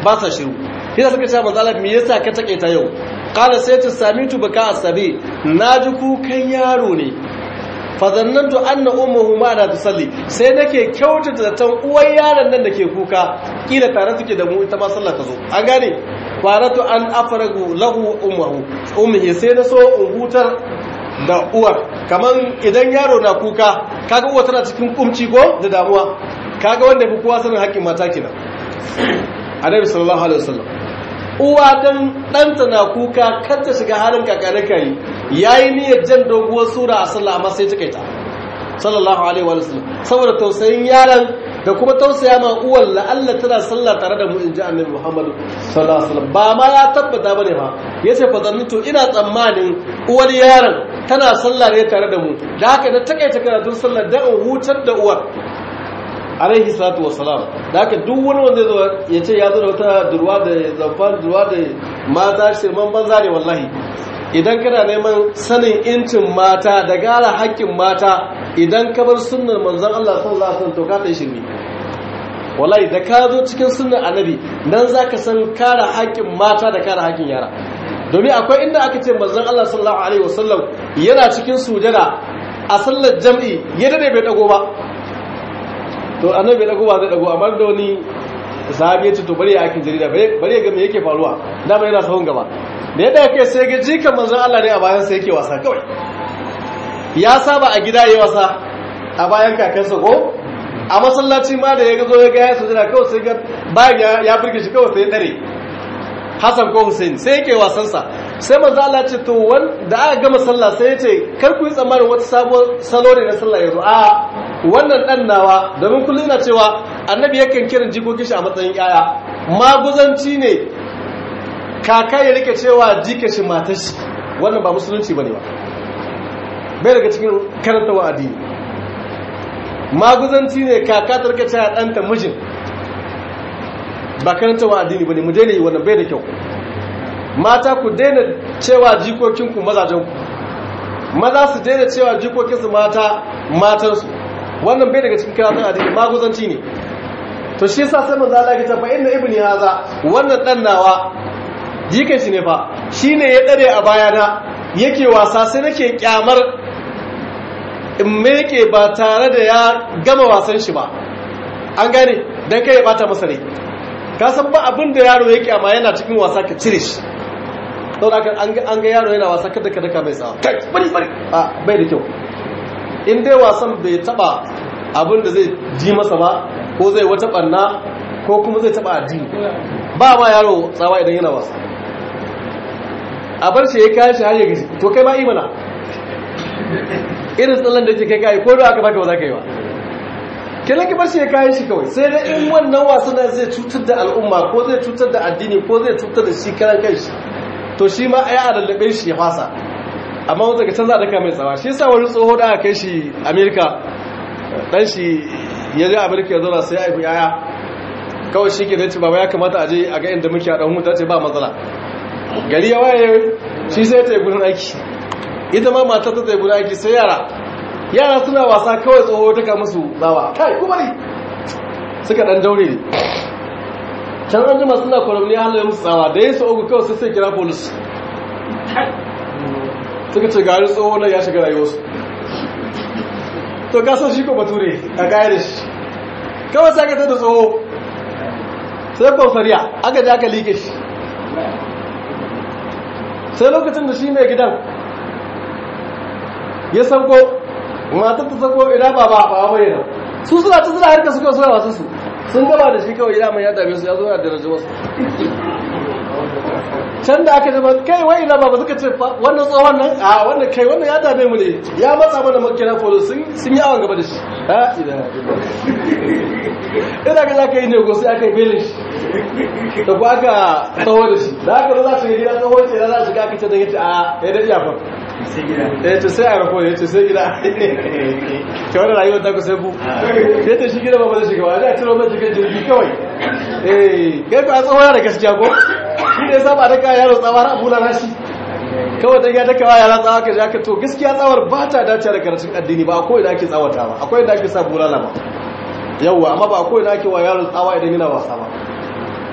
ba sa shiru yasa suka ce manzo Allah me yasa ka take ta yau qala sai ta samitu baka asabi naji kukan yaro ne fazannantu anna ummuhu ma da tusalli sai nake kyautata zaton uwar yaron nan dake kuka kila tare suke da mu ita ma sallah ta zo an gane faratu an afragu lahu ummuhu ummihi sai na so in hutar da uwar kaman idan yaro na kuka kaga uwa tana cikin kumci ko da damuwa kaga wanda fi kowa sanin haƙƙin mata kenan annabi sallallahu alaihi wasallam uwa dan ɗanta na kuka kar ta shiga halin kakanaka yi yayi niyyar jan doguwar sura a sallah amma sai ta kaita sallallahu alaihi wasallam saboda tausayin yaron da kuma tausaya ma uwar la'alla tana sallah tare da mu inji annabi Muhammad sallallahu alaihi wasallam ba ma ya tabbata bane fa yace fa zannitu ina tsammanin uwar yaron tana sallah ne tare da mu da haka na takaita karatun sallar da in hutar da uwar alaihi salatu wassalam da haka duk wani wanda zo ya ce ya zo da wata durwa da zamfan durwa da mata shirman banza ne wallahi idan kana neman sanin incin mata da gara haƙƙin mata idan ka bar sunnar manzon Allah sallallahu alaihi wasallam to ka dai shirme wallahi da ka zo cikin sunnar annabi dan zaka san kare haƙƙin mata da kare haƙƙin yara domin akwai inda aka ce manzon Allah sallallahu alaihi wasallam yana cikin sujada a sallar jam'i ya dade bai dago ba to annabi bai dago ba zai dago amma da wani sahabi ya ce to bari ya aikin jarida bari ya ga me yake faruwa dama yana sahun gaba da yadda yake sai ga jikan manzon Allah ne a bayan sa yake wasa kawai ya saba a gida yayi wasa a bayan kakansa ko a masallaci ma da ya ga zo ya ga ya sujada kawai sai ga bayan ya burge shi kawai sai ya dare Hassan ko Hussein sai yake wasan sa sai manzo Allah ce to wanda aka gama sallah sai ya ce kar ku yi tsammanin wata sabuwar salo ne na sallah yanzu a wannan dan nawa domin kullum na cewa annabi yakan kiran jikokin shi a matsayin yaya maguzanci ne kaka ya rike cewa jika shi matar shi wannan ba musulunci bane ba bai daga cikin karantawa addini maguzanci ne kaka ta rike cewa ɗanta mijin ba karantawa addini bane mu daina yi wannan bai da kyau mata ku daina cewa jikokinku mazajenku maza su daina cewa jikokinsu mata matansu wannan bai daga cikin karatun addini maguzanci ne to shi yasa sai manzo Allah ya ce fa inna ibni haza wannan dan nawa jikan shi ne fa shine ya dare a bayana yake wasa sai nake kyamar in meke ba tare da ya gama wasan shi ba an gane dan kai ya bata masa rai ka san ba abin da yaro yake amma yana cikin wasa ka cire shi saboda an ga yaro yana wasa kada ka daka mai tsawa kai bari bari a bai da kyau in dai wasan bai taba abin da zai ji masa ba ko zai wata barna ko kuma zai taba addini ba ma yaro tsawa idan yana wasa a bar shi ya kayan shi har ya gaji to kai ma imana irin tsallan da yake kai kai ko da aka baka ba za ka yi ba kenan ki bar shi ya kayan shi kawai sai dai in wannan wasan zai cutar da al'umma ko zai cutar da addini ko zai cutar da shi karan kanshi to shi ma ai a lallabe shi ya fasa amma wanda daga can za a daka mai tsawa shi yasa wani tsoho da aka kai shi amerika dan shi ya je amerika ya zauna sai ya haifi yaya kawai shi ke ce baba ya kamata a je a ga inda muke a dan huta ce ba matsala gari ya waye shi sai ta yi gudun aiki ita ma mata ta yi gudun aiki sai yara yara suna wasa kawai tsoho ta kama su tsawa kai kuma ne suka dan daure ne can an jima suna kwaramni halayen musu tsawa da ya su ogu kawai sai sai kira polis suka ce gari tsoho na ya shiga rayuwarsu to kasar shi ko bature a gaya da shi kawai sai aka da tsoho sai kwamfariya aka ji aka liƙe shi sai lokacin da shi mai gidan ya sauko matar ta sauko ina ba ba ba bai nan su suna ta suna harka suka suna wasu su sun gaba da shi kawai ina mai ya dame su ya zo ya daraja wasu can da aka zama kai wai ina ba suka ce wannan tsohon nan a wannan kai wannan ya dame mu ne ya matsa mana makina folo sun yi awon gaba da shi ha ina ina ga za ka yi nego sai aka yi belin shi da ku aka tsawo da shi da aka zo za su yi gida tsawo ce da za su ga aka ce da ya ce a ya da iya fa ya ce sai a rako ya ce sai gida ke wani rayuwar ta ku sai ku ya ce shi gida ba ba zai shiga ba a ciro mai cikin jirgi kawai eh kai ku a tsawo da gaskiya ko shi ne saba da kayan yaro tsawa na bula na shi kawai da ya daka wa yara tsawa ka ji aka to gaskiya tsawar ba ta dace da karatun addini ba akwai da ake tsawata ba akwai da ake sa bulala ba yawwa amma ba akwai da ake wa yaro tsawa idan yana wasa ba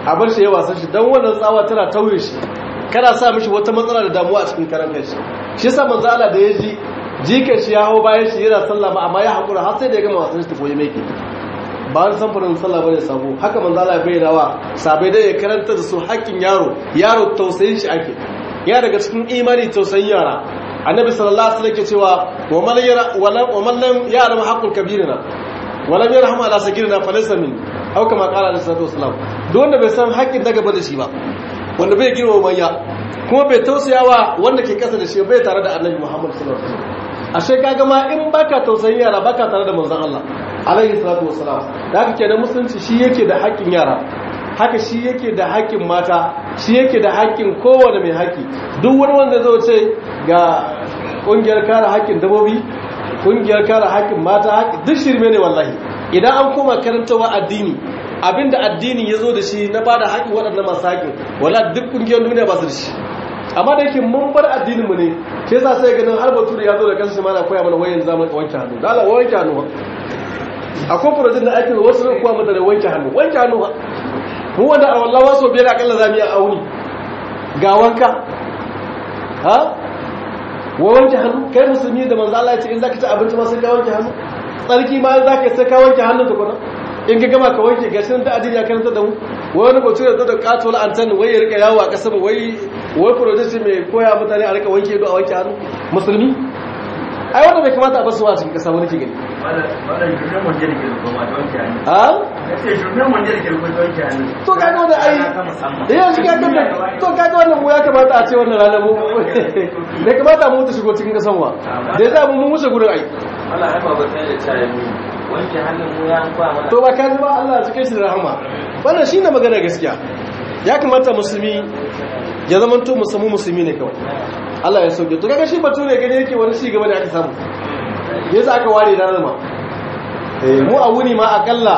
a bar shi ya wasan shi don wannan tsawa tana tauye shi kana sa mishi wata matsala da damuwa a cikin karan kanshi shi yasa manzo Allah da ya ji jikan shi ya hau bayan shi yana sallah ba amma ya hakura har sai da ya gama wasan shi ta koyi mai ba wani samfurin sallah bane sabo haka manzo Allah ya bayyana wa sabai dai ya karanta da su haƙƙin yaro yaro tausayin shi ake ya daga cikin imani tausayin yara annabi sallallahu alaihi wasallam ke cewa wa man yara wa man lam ya'lam haqqul kabirina wa lam yarham ala sagirina falaysa min aw kama qala alaihi salatu wasallam duk wanda bai san haƙƙin daga ba da shi ba wanda bai girma manya kuma bai tausayawa wanda ke kasa da shi bai tare da annabi Muhammad sallallahu alaihi wasallam ashe kaga ma in baka tausayin yara baka tare da manzon Allah alaihi salatu wasallam da haka kenan musulunci shi yake da haƙƙin yara haka shi yake da haƙƙin mata shi yake da haƙƙin kowane mai haƙƙi duk wani wanda zai ce ga ƙungiyar kare haƙƙin dabobi ƙungiyar kare haƙƙin mata duk shirme ne wallahi idan an koma karantawa addini abinda addini ya zo da shi na bada haƙƙin waɗannan masu haƙƙin wala duk ƙungiyar duniya ba su da shi amma da yake mun bar addinin mu ne ke yasa sai ganin har bature ya zo da kansa mana koya mana wayan zaman wanke hannu da Allah wanke hannu akwai project da ake wasu ne kuwa mata da wanke hannu wanke hannu ba mu wanda a wallahi waso biyar akalla zamu yi auni ga wanka ha wa wanke hannu kai musulmi da manzo Allah ya ce in zaka ci abinci ma sai ka wanke hannu tsarki ma in zaka sai ka wanke hannu tukuna in ka gama ka wanke gashin da addini ya karanta da mu wani mutum ya zo da katola antan wai ya rika yawo a kasa wai wai project mai koya mutane a rika wanke ido a wanke hannu musulmi ai wanda bai kamata a basu wa cikin kasa wani ke gani to kaga wanda ai iya shi kaga da to kaga wannan mu ya kamata a ce wannan rana mu bai kamata mu ta shigo cikin kasan wa da za mu mun wuce gurin ai Allah ya ba ta da tsaye mu wanke hannun mu ya kwa mana to ba ka ji ba Allah ya cike shi da rahama wannan shine magana gaskiya ya kamata musulmi ya zama to musulmi musulmi ne kawai Allah ya sauke to kaga shi bature gani yake wani ci gaba da aka samu yasa aka ware da rama eh mu a wuni ma akalla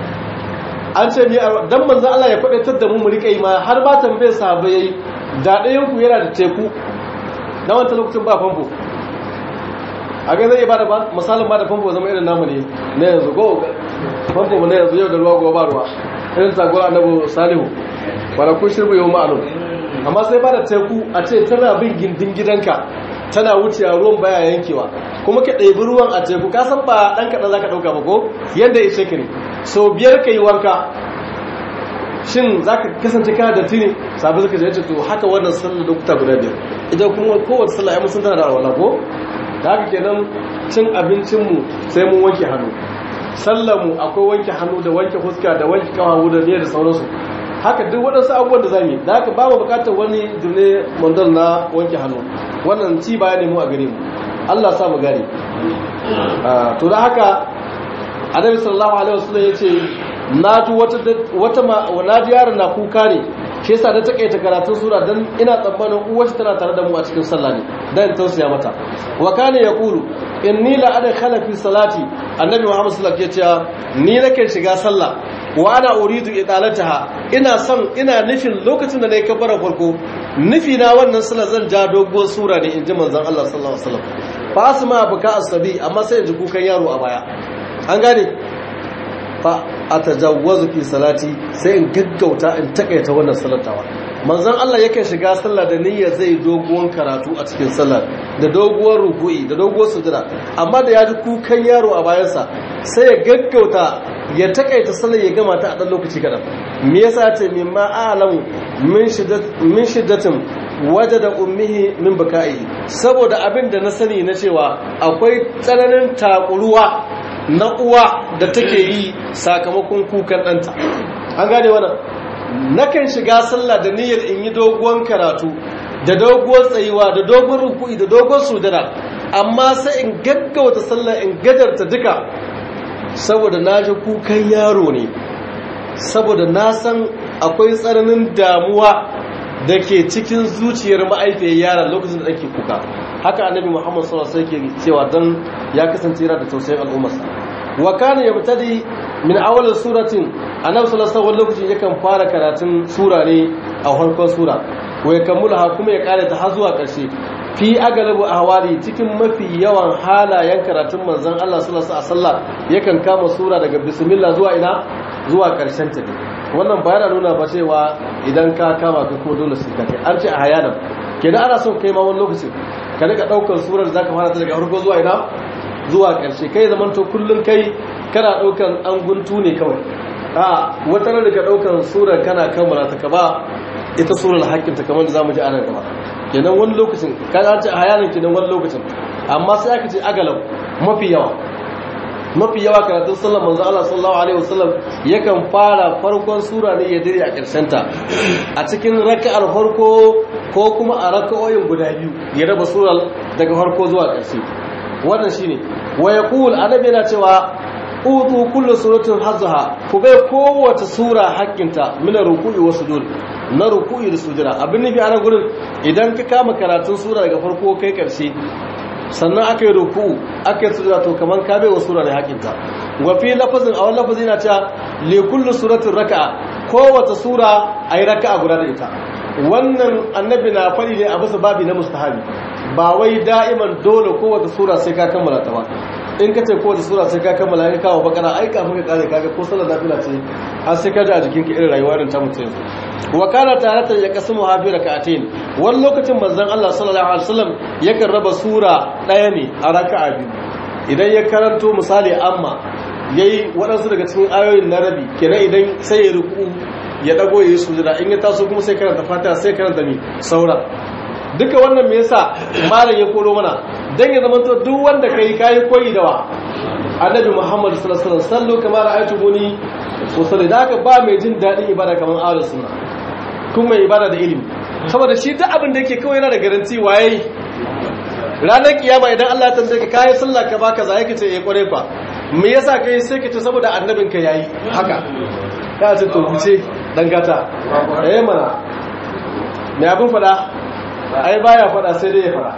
an ce mi dan manzo Allah ya kwadaitar da mu mu rika yi ma har ba tambaye sahabbai yayi da ɗayan ku yana da teku na wancan lokacin ba famfo a ga zai ba da misalin ba da famfo zama irin namu ne na yanzu go famfo mu na yanzu yau da ruwa gobe ba ruwa irin sagora annabi salihu wala kun shirbu yau ma'alum amma sai ba da teku a ce tana bin gindin gidanka tana wucewa ruwan baya yankewa kuma ka ɗebi ruwan a teku ka san ba ɗan kaɗan za ka ɗauka ba ko yadda ya ce ne sau biyar ka yi wanka shin za ka kasance kana da tini sabi suka ce to haka wannan sallar lokuta guda biyar idan kuma kowace sallah ya musun tana da alwala ko da haka kenan cin abincinmu sai mun wanke hannu sallarmu akwai wanke hannu da wanke fuska da wanke kawawu da ne da sauransu haka duk waɗansu abubuwan da zamu yi da haka ba mu buƙatar wani dune mandal na wanke hannu wannan ci baya ne mu a gare mu Allah sa mu gane to da haka annabi sallallahu alaihi wasallam yace na ji wata wata na ji yaron na kuka ne shi yasa da takaita karatun sura dan ina tsammanin uwar tana tare da mu a cikin sallah ne dan tausaya mata wa kana yaqulu inni la adkhala fi salati annabi muhammad sallallahu alaihi wasallam yace ni nake shiga sallah wa ana uridu idalataha ina son ina nufin lokacin da nayi kabbara farko nufi na wannan sallar zan ja doguwar sura ne inji manzon Allah sallallahu alaihi wasallam fa asma buka asabi amma sai in ji kukan yaro a baya an gane fa atajawwazu fi salati sai in gaggauta in takaita wannan salatawa manzon Allah yake shiga sallah da niyyar zai doguwar karatu a cikin sallar da doguwar ruku'i da doguwar sujada amma da ya ji kukan yaro a bayansa sai ya gaggauta ya takaita sallar ya gama ta a ɗan lokaci kaɗan me yasa ce min ma'alamu min shiddatin waje da ummihi min buka'i saboda abin da na sani na cewa akwai tsananin takuruwa na uwa da take yi sakamakon kukan ɗanta an gane wannan nakan shiga sallah da niyyar in yi doguwan karatu da doguwar tsayuwa da dogon ruku'i da dogon sujada amma sai in gaggauta sallah in gajarta duka saboda na ji kukan yaro ne saboda na san akwai tsananin damuwa da ke cikin zuciyar ma'aifiyar yaran lokacin da ake kuka haka annabi muhammad sallallahu alaihi wasallam ke cewa dan ya kasance yana da tausayin al'ummarsa wa kana yabtadi min awwal suratin annabi sallallahu alaihi lokacin yakan fara karatun sura ne a farkon sura wa yakamulaha kuma ya kare ta har zuwa ƙarshe fi agalabu ahwali cikin mafi yawan halayen karatun manzon Allah sallallahu alaihi wasallam yakan kama sura daga bismillah zuwa ina zuwa karshen ta wannan ba yana nuna ba cewa idan ka kama ka kuma dole sai ka kai an ce a hayanan kenan ana son kai ma wani lokacin ka rika daukar surar zaka fara ta daga farko zuwa ina zuwa karshe kai zaman to kullun kai kana daukan an guntu ne kawai a wata ran daga daukan surar kana kammala ta ka ba ita surar hakkin ta kamar da zamu ji a nan gaba kenan wani lokacin ka an ce a hayanan kenan wani lokacin amma sai aka ce agalau mafi yawa mafi yawa karatun sallar manzo Allah sallallahu alaihi wasallam yakan fara farkon sura ne ya dire a ƙarshen ta a cikin raka'ar farko ko kuma a raka'o'in guda biyu ya raba surar daga farko zuwa ƙarshe wannan shine wa yaqul annabi yana cewa utu kullu suratin hazzaha ku bai kowace sura haƙƙinta min ruku'i wa sujud na ruku'i da sujura abin nufi a nan gurin idan ka kama karatun sura daga farko kai ƙarshe sannan aka yi ruku aka yi sujada to kaman ka bai wa sura ne hakinta wa fi lafazin a wani lafazi na cewa li kullu suratin raka'a kowace sura ayi raka'a guda da ita wannan annabi na fadi ne a bisa babi na mustahabi ba wai da'iman dole kowace sura sai ka kammala ta ba in ka ce kowace sura sai ka kammala in kawo bakara ai kafin ka kare kaga ko sallar nafila ce har sai ka ji a jikinka irin rayuwar ta mutum wa kana taratan ya kasu muhafi raka'atain wani lokacin manzon Allah sallallahu alaihi wasallam yakan raba sura daya ne a raka'a biyu idan ya karanto misali amma yayi waɗansu daga cikin ayoyin na rabi kenan idan sai ya ruku ya dago yayi sujada in ya taso kuma sai karanta fatiha sai karanta mi saura duka wannan me yasa malam ya koro mana dan ya zama to duk wanda kai kai koyi da wa annabi Muhammad sallallahu alaihi wasallam sallu kama ra'aytumuni usalli da haka ba mai jin dadin ibada kaman ahlus sunna kuma ibada da ilimi saboda shi duk abin da yake kawai yana da garanti waye ranar kiyama idan Allah ya tambaye ka kai sallah ka baka za yake ce eh kware fa me yasa kai sai ka ce saboda annabin ka yayi haka ka ce to fice dan gata eh mana me abin fada ai baya fada sai dai ya fada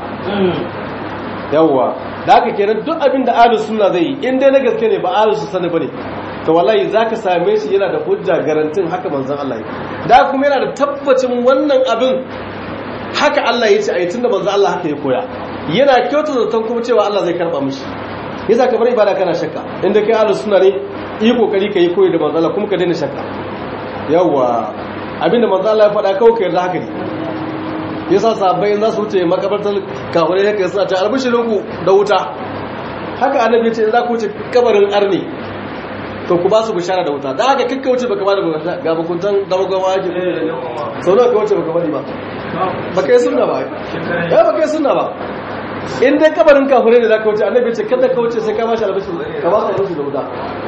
yawwa da haka kenan duk abin da ahlus sunna zai yi in dai na gaske ne ba ahlus sunna bane to wallahi zaka same shi yana da hujja garantin haka manzon Allah yi da kuma yana da tabbacin wannan abin haka Allah ya ce a yi tunda manzon Allah haka ya koya yana kyauta zaton kuma cewa Allah zai karba mishi yasa ka bar ibada kana shakka inda kai ahlus sunna ne yi kokari kai koyi da manzon Allah kuma ka daina shakka yawa abinda manzon Allah ya faɗa kawai ka yarda haka ne yasa sahabbai in za su wuce makabartar kafirai haka suna ta albishirinku da wuta haka annabi ya ce in za ku wuce kabarin arni to ku ba su bishara da wuta da haka kakka wuce baka ba da ga bakuntan damagawa ake sau nawa ka wuce baka bari ba baka yi sunna ba ya baka yi sunna ba in dai kabarin kafirai da za ka wuce annabi ce kada ka wuce sai ka ba shi albishir ka ba su albishir da wuta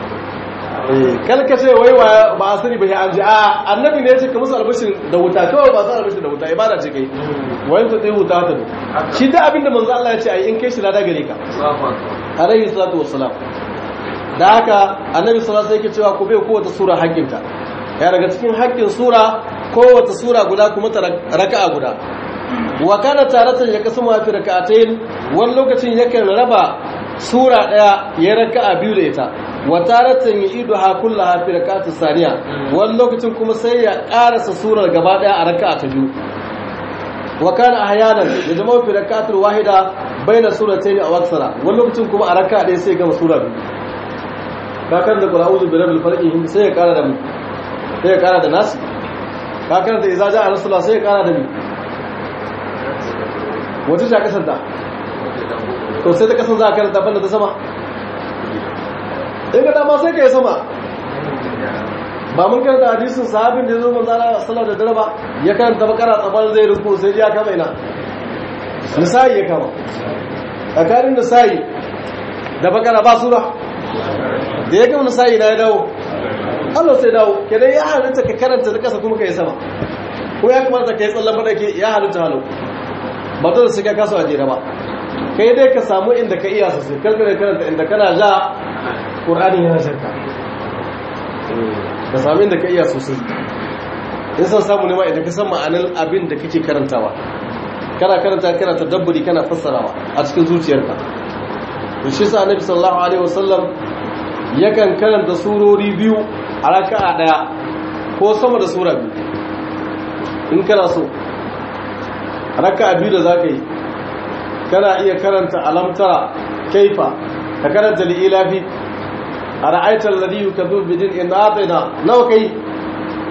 kal ka ce wai ba a sani ba ya an ji a annabi ne ya ce ka musu albishir da wuta kawai ba su albishir da wuta ibada ce kai wani ta tsaye wuta ta shi da abin da manzo Allah ya ce ai in kai shi lada gare ka alaihi salatu wassalam da haka annabi sallallahu alaihi wasallam yake cewa ku bai kowace sura haƙƙinta ya daga cikin haƙƙin sura kowace sura guda kuma ta raka'a guda wa kana taratan ya kasu mafi raka'atayn wani lokacin yakan raba sura daya ya raka'a biyu da ita wa taratan ya idu ha kullaha fi raka'atis saniya wani lokacin kuma sai ya karasa surar gaba daya a raka'a ta biyu wa kana ahyanan ya zama fi raka'atul wahida baina suratayn aw aksara wani lokacin kuma a raka'a daya sai ya gama sura biyu ka karanta qul a'udhu bi rabbil falaq sai ya kara da mu sai ya kara da nas ka karanta idza ja'a rasulullah sai ya kara da mu wace ce kasar ta to sai ta kasar za a karanta banda ta sama in ka dama sai ka yi sama ba mun karanta hadisin sahabin da ya zo manzana sallar da dare ba ya karanta bakara tsabar zai ruku sai ya kama ina nisa'i ya kama tsakanin nisa'i da bakara ba sura da ya gama nisa'i na ya dawo Allah sai dawo kenan ya halitta ka karanta da kasa kuma ka yi sama ko ya kamata ka yi tsallan madaki ya halitta halau ba dole sai ka kasa a jere ba kai dai ka samu inda ka iya sosai kalkare karanta inda kana ja ƙur'ani yana shakka ka samu inda ka iya sosai in san samu nema idan ka san ma'anar abin da kake karantawa kana karanta kana tadabburi kana fassarawa a cikin zuciyarka to shi sa annabi sallallahu alaihi wasallam yakan karanta surori biyu a raka'a daya ko sama da sura biyu in kana so raka'a biyu da zaka yi kana iya karanta alamtara kaifa ka karanta li'ilafi a ra'aitar ladhi yukadhu bidin in atayna nawa kai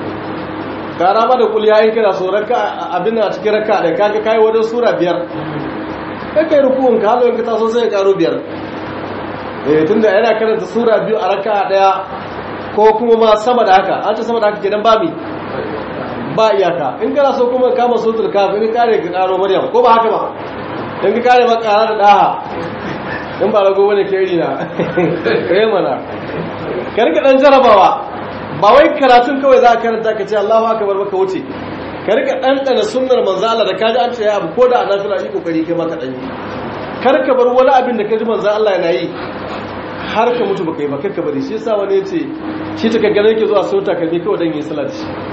gara ma da kuliya in kana so raka abin a cikin raka da kaga kai wajen sura biyar kai kai rukun ka halin ka taso sai ka karo biyar eh tunda yana karanta sura biyu a raka daya ko kuma ma sama da haka an ce sama da haka kenan ba mi ba iyaka in kana so kuma kama suratul kafir in kare ka karo maryam ko ba haka ba in ka kare maka kara da daha in ba rago bane ke iri na kai mana karka dan jarabawa ba wai karatun kawai za ka karanta ka ce Allahu akbar baka wuce ka rika ɗanɗana sunnar manzo Allah da kaji an ce ya abu ko da anafila yi kokari kai maka dan yi kar ka bar wani abin da kaji manzo Allah yana yi har ka mutu baka yi ba kakka bari shi yasa wani yace shi ta kaggare yake zuwa sauta kalmi kawai dan yi salat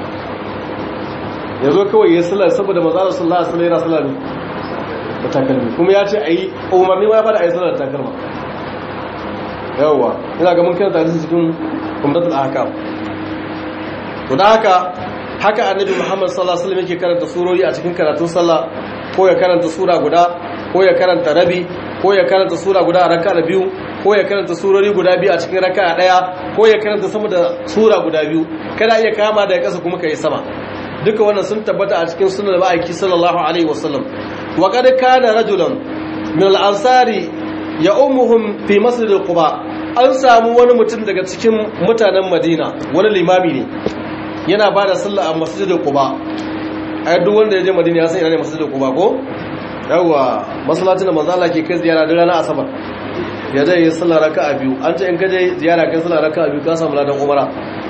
yazo kawai yayi salat saboda manzo Allah sallallahu alaihi wasallam yana salat da takalmi kuma ya ce ayi umarni ma ya fara ayi salat da takalma yawwa ina ga mun karanta shi cikin umdatul ahkam to da haka haka annabi Muhammad sallallahu alaihi wasallam yake karanta surori a cikin karatun sallah ko ya karanta sura guda ko ya karanta rabi ko ya karanta sura guda a raka'a biyu ko ya karanta surori guda biyu a cikin raka'a daya ko ya karanta sama da sura guda biyu kada iya kama da kasa kuma kai sama duka wannan sun tabbata a cikin sunan ma'aiki sallallahu alaihi wasallam wa qad kana rajulan min al-ansari ya ummuhum fi masjid quba an samu wani mutum daga cikin mutanen madina wani limami ne yana ba da sallah a masjidin quba ai duk wanda ya je madina ya san ina ne masjidin quba ko yawa masallacin da manzo Allah ke kai ziyara da ranar asabar ya je yi sallah raka'a biyu an ce in ka je ziyara kai sallah raka'a biyu ka samu ladan umara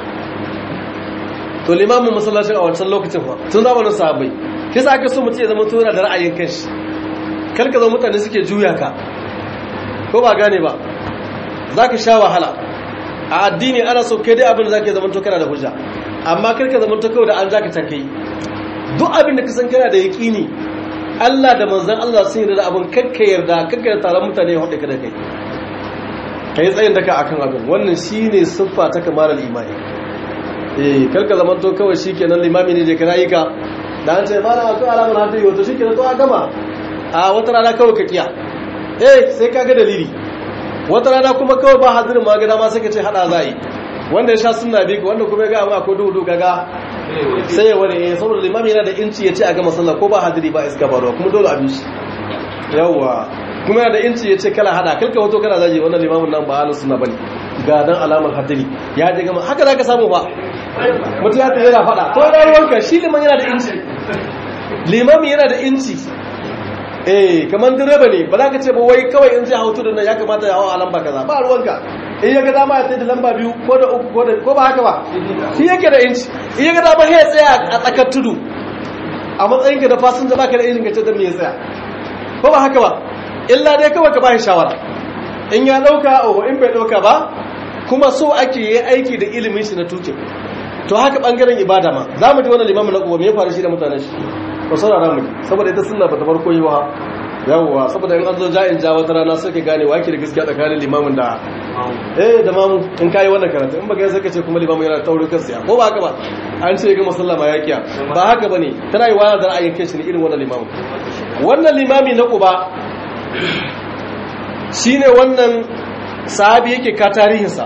to limamin masallacin a wancan lokacin fa tun zamanin sahabbai kisa aka so mutum ya zama to yana da ra'ayin kanshi kar ka zama mutane suke juya ka ko ba gane ba zaka sha wahala a addini ana so kai dai abin da zaka zama to kana da hujja amma karka zama ta kawai da an zaka tankai duk abin da ka san kana da yaƙini Allah da manzon Allah sun yarda da abin kakka yarda kakka da taron mutane ya hudu ka da kai kai tsayin daka akan abin wannan shine siffa ta kamalar imani eh karka zama to kawai shikenan limami ne je kana yi ka da an ce malam akwai alamar hadda yi wato shikenan to a gama a wata rana kawai ka kiya eh sai ka ga dalili wata rana kuma kawai ba hadirin ma ga dama sai ka ce hada za yi wanda ya sha suna bi wanda kuma ya ga amma ko duhu kaga sai ya wani eh saboda limami yana da inci ya ce a gama sallah ko ba hadiri ba iska ba ruwa kuma dole abin shi yawa kuma yana da inci ya ce kala hada kalka wato kana zaji wannan limamin nan ba halin suna bane ga dan alamar hadiri ya je gama haka zaka samu ba mutum ya tsaye yana fada to da ruwanka shi liman yana da inci limami yana da inci eh kamar direba ne ba za ka ce ba wai kawai in zai hautu da nan ya kamata ya hawa a lamba kaza ba ruwanka in ya ga dama ya da lamba biyu ko da uku ko ba haka ba shi yake da inci in ya ga dama ya tsaya a tsakar tudu a matsayin ka da fasinja baka da injin ka ce da me ya tsaya ko ba haka ba illa dai kawai ka ba shi shawara in ya dauka o in bai dauka ba kuma so ake yi aiki da ilimin shi na tuke to haka bangaren ibada ma za mu ji wannan limamin na kuwa me ya faru shi da mutanen shi ba saurara mu saboda ita sunna ba ta farko yi wa yawwa saboda in an zo ja'in ja wata rana sai ka gane wake da gaskiya tsakanin limamin da eh da mamu in kai wannan karatu in baka sai ka ce kuma limamin yana taurin kansa ko ba haka ba an ce ga musallama ya kiya ba haka bane tana yi wani da ra'ayin kai shi ne irin wannan limamin wannan limami na kuba shine wannan sahabi yake ka tarihinsa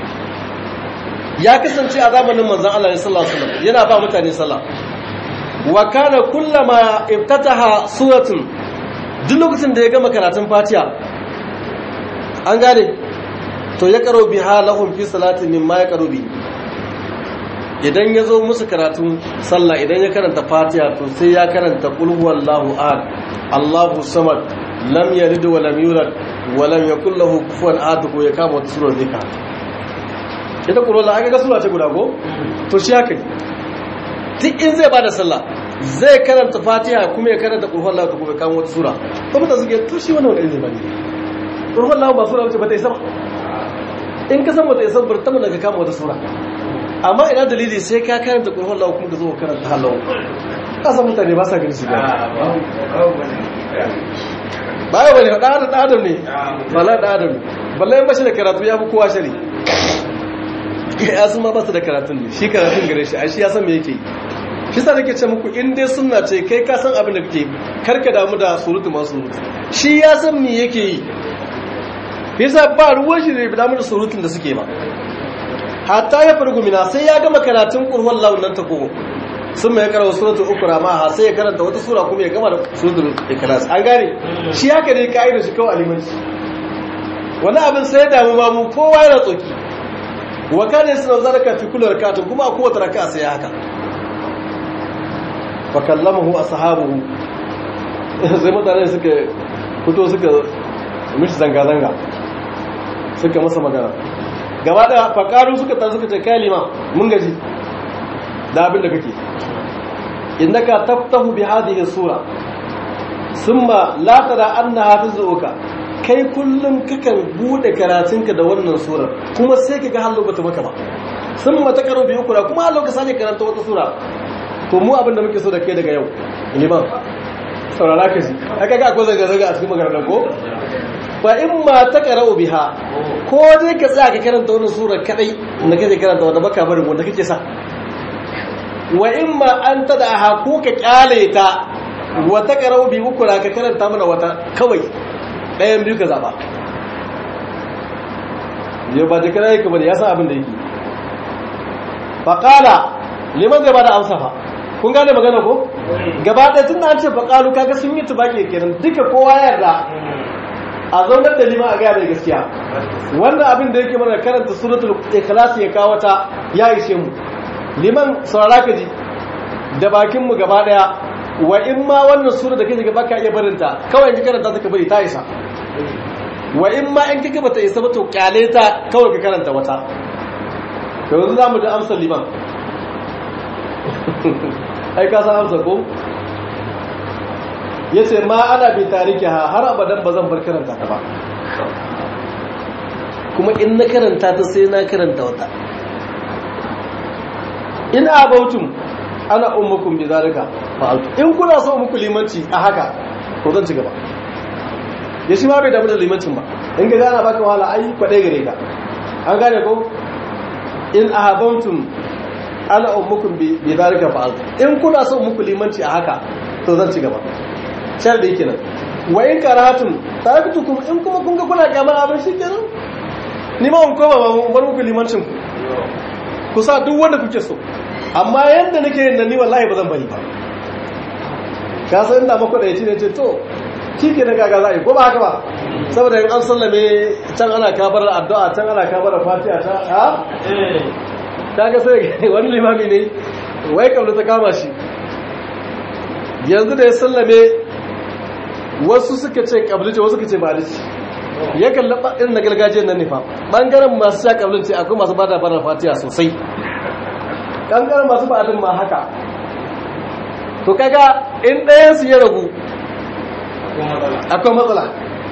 ya kasance a zamanin manzon Allah sallallahu alaihi wasallam yana ba mutane sallah wa kana kullama iftataha suratun duk lokacin da ya gama karatun fatiha an gane to ya karo biha lahum fi salatin mimma ya karo bi idan ya zo musu karatun sallah idan ya karanta fatiha to sai ya karanta qul huwallahu ahad allahu samad lam yalid wa lam yulad wa lam yakul lahu kufuwan ahad ko ya kama wata sura zika ita qul huwallahu aka ga sura ce guda ko to shi haka duk in zai bada sallah zai karanta fatiha kuma ya karanta qur'an Allah kuma ya kawo wata sura to mutane suke to shi wannan wani ne qur'an Allah ba sura bace ba ta isa ba in ka san wata isa bar tabbata ka kama wata sura amma ina dalili sai ka karanta qur'an Allah kuma ka zo karanta halau kasan mutane ba sa gani shi ba ba ya bane da adam adam ne bala da adam balla in bashi da karatu ya fi kowa shari ya sun ma ba su da karatun ne shi karatun gare shi a shi ya san me yake yi shi sa nake ce muku in dai sunna ce kai ka san abin da kake karka damu da surutu masu surutu shi ya san me yake yi yasa ba ruwan shi da damu da surutun da suke ba hatta ya fargu mina sai ya gama karatun qur'an lahu nan ta kogo sun mai karanta suratul ukra ma ha sai ya karanta wata sura kuma ya gama da suratul ikhlas an gane shi haka ne kaida shi kawai alimanci wani abin sai ya damu ma mu kowa yana tsoki wa kana yasna zaraka fi kulli rak'atin kuma a kowace raka'a sai haka fa kallamahu ashabuhu sai mutane suka fito suka mishi zanga zanga suka masa magana gaba da fakaru suka tar suka ce kalima mun gaji da abin da kake innaka taftahu bi hadhihi sura thumma la tara anna hafizuka kai kullum kakan bude karatunka da wannan surar kuma sai kaga hallo bata maka ba thumma takaru bi ukra kuma hallo ka sake karanta wata sura to mu abin da muke so da kai daga yau liman saurara ka ji aka ga akwai zanga zanga a cikin maganar ko fa in ma taqra'u biha ko dai ka tsaya ka karanta wannan sura kadai da kake karanta wanda baka barin wanda kake sa wa imma an tad'aha ko ka kyale ta wa taqra'u bi ukra ka karanta mana wata kawai ɗayan biyu ka zaba yau ba da kana yake bane ya san abin da yake fa qala liman zai bada amsa fa kun gane magana ko gaba ɗaya tun da an ce fa qalu kaga sun yi tubaki kenan duka kowa ya yarda a zaunar da liman a gaya mai gaskiya wannan abin da yake mana karanta suratul ikhlas ya kawo ta ya ishe mu liman saurara ka ji da bakin mu gaba daya wa in ma wannan sura da kake gaba ka iya barin ta kawai in ka karanta ta ka bari ta isa wa in ma in kake bata isa ba to kyale ta kawai ka karanta wata to yanzu zamu da amsar liman ai ka san amsar ko ya ce ma ana bi tariki ha har abadan ba zan bar karanta ta ba kuma in na karanta ta sai na karanta wata in abautum ana ummukum bi zalika fa'altu in kuna so muku limanci a haka to zan ci gaba ya shi ma bai damu da limancin ba in ga gana baka wahala ai kwadai gare ka an gane ko in ahabautum ana ummukum bi zalika fa'altu in kuna so muku limanci a haka to zan ci gaba shar da yake nan wa in karahatun taraktukum in kuma kun ga kuna kyamar abin shikenan ni ma kun koma ba bar muku limancin ku ku sa duk wanda kuke so amma yanda nake yin da ni wallahi ba zan bari ba ka san inda mako da yace ne ce to kike na gaga zai ko ba haka ba saboda in an sallame can ana kabar addu'a can ana kabar fatiha ta ha kaga sai wani limami ne wai kabla ta kama shi yanzu da ya sallame wasu suka ce kablice wasu suka ce balici ya kalli irin na gargajiyar nan nifa ɓangaren masu sha kablice akwai masu bada bada fatiya sosai ɓangaren masu ba'adin ma haka to kaga in ɗayansu ya ragu akwai matsala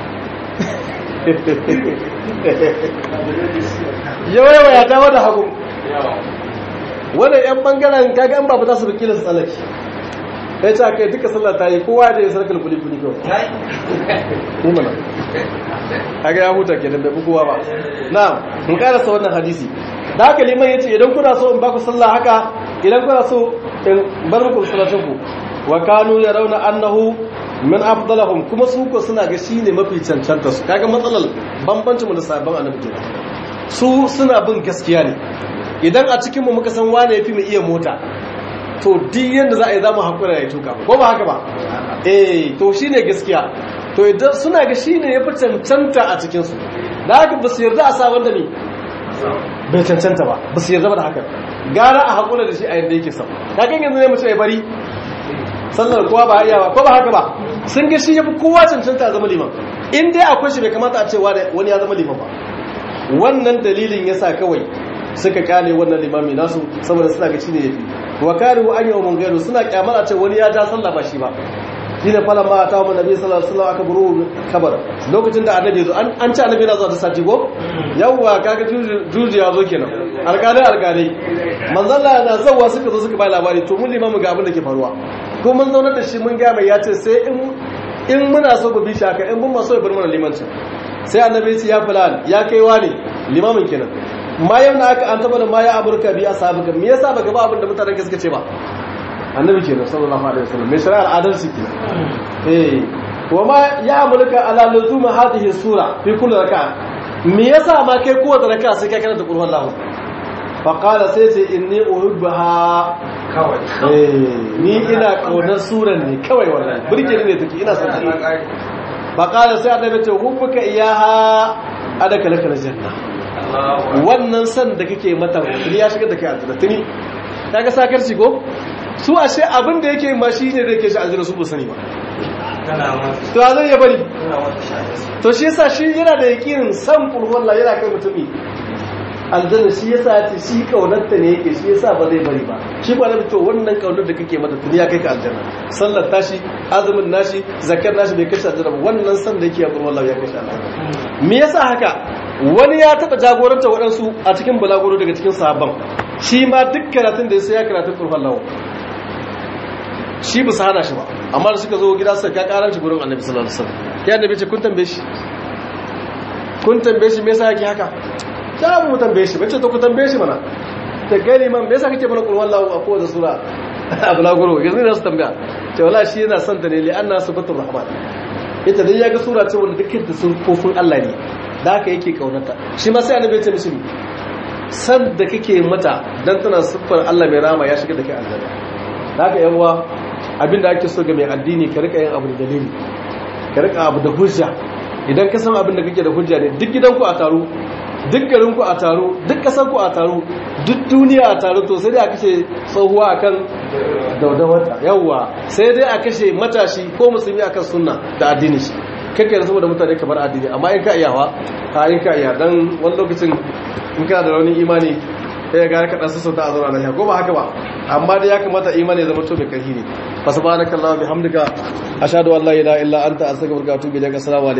yawa ya dawo da hagu wadda 'yan ɓangaren kaga an babu za su bukilin su tsalaki ya ce kai duka sallah ta yi kowa da ya sarkar kuli-kuli kawai ne mana haka ya huta ke da bai kowa ba na mun karasa wannan hadisi da haka liman ya ce idan kuna so in baku sallah haka idan kuna so in bar muku salatun ku wa kanu ya rauna annahu min afdalahum kuma su ko suna ga shine mafi cancanta su kaga matsalar bambancin mu da sabon annabi kenan su suna bin gaskiya ne idan a cikin mu muka san wane yafi mu iya mota to duk yadda za a yi za mu haƙura ya tuka ko ba haka ba eh to shi ne gaskiya to idan suna ga shi ne ya fi cancanta a cikinsu da haka ba su yarda a sa wanda ne bai cancanta ba ba su yarda ba da haka gara a haƙura da shi a yadda yake sau kakan yanzu ne mace ya bari sallar kowa ba iya ba ko ba haka ba sun ga shi ya fi kowa cancanta a zama liman in dai akwai shi bai kamata a ce wani ya zama liman ba wannan dalilin yasa kawai suka kane wannan limami nasu saboda suna ga shi ne yafi wa karihu an yawmun gairu suna kyamar a ce wani ya ja sallah ba shi ba shine falan ma ta mu nabi sallallahu alaihi wasallam aka buru kabar lokacin da annabi zo an ci annabi na zuwa ta sati go yawwa kaga juji ya zo kenan alƙalai alƙalai manzalla na zawwa suka zo suka bai labari to mun limamu ga abin da ke faruwa ko mun zaunar da shi mun ga mai ya ce sai in in muna so ku bi shi haka in mun ma so ya bar mana limancin sai annabi ya fulan ya kaiwa ne limamin kenan ma yau na aka an taba da ma ya aburka bi ashabuka me yasa baka ba abin da mutanen ka suka ce ba annabi kenan sallallahu alaihi wasallam mai shari'ar adalci kenan eh wa ma ya amurka ala luzum hadhihi sura fi kulli raka'a me yasa ma kai kowace raka'a sai kai karanta qur'an Allah faƙala sai ce inni uhibbaha kawai ni ina ƙaunar suran ne kawai wannan burkini ne take ina son ta faƙala sai annabi ce hubbuka iyaha adaka laka aljanna wannan san da kake mata tuni ya shiga da kai aljanna tuni kaga sakarci ko su ashe abin da yake ma shi ne da yake shi aljanna su ba sani ba to zai ya bari to shi yasa shi yana da yakinin san kulhuwallah yana kai mutumi aljanna shi yasa ya ce shi kaunarta ne yake shi yasa ba zai bari ba shi ba nabi to wannan kaunar da kake mata tuni ya kai ka aljanna sallar tashi azumin nashi zakar nashi bai kai shi aljanna ba wannan san da yake ya kulhuwallah ya kai shi aljanna me yasa haka wani ya taba jagoranta waɗansu a cikin balaguro daga cikin sahabban shi ma duk karatun da ya sai ya karatun kulhuwallah shi ba su hana shi ba amma da suka zo gida suka ka karar shi gurin annabi sallallahu alaihi wasallam ya annabi ce kun tambaye shi kun tambaye shi me yasa yake haka ta mu tambaye shi bace to ku tambaye shi mana ta gani man me yasa kake mana qul wallahu a kowace sura abu la guru yanzu ne su tambaya ce wallahi shi yana son ta ne li anna sifatur rahman ita dai yaga sura ce wanda dukkan ta sufofin Allah ne da haka yake kaunata shi ma sai annabi ya ce mishi san da kake mata dan tana siffar Allah mai rama ya shiga da kai aljanna da haka yan uwa abinda ake so ga mai addini ka rika yin abu da dalili ka rika abu da hujja idan ka san abin da kake da hujja ne duk gidanku a taro duk garinku a taro duk ƙasarku a taro duk duniya a taro to sai dai a kashe tsohuwa akan daudawata yawwa sai dai a kashe matashi ko musulmi akan sunna da addini shi kake da saboda mutane kamar addini amma in ka iyawa ka in ka iya dan wani lokacin in kana da rauni imani sai ga ka dan sassauta a zauna lafiya ko ba haka ba amma dai ya kamata imani ya zama to mai karhi ne fa subhanakallahumma bihamdika ashhadu an la ilaha illa anta astaghfiruka wa atubu ilaik assalamu alaikum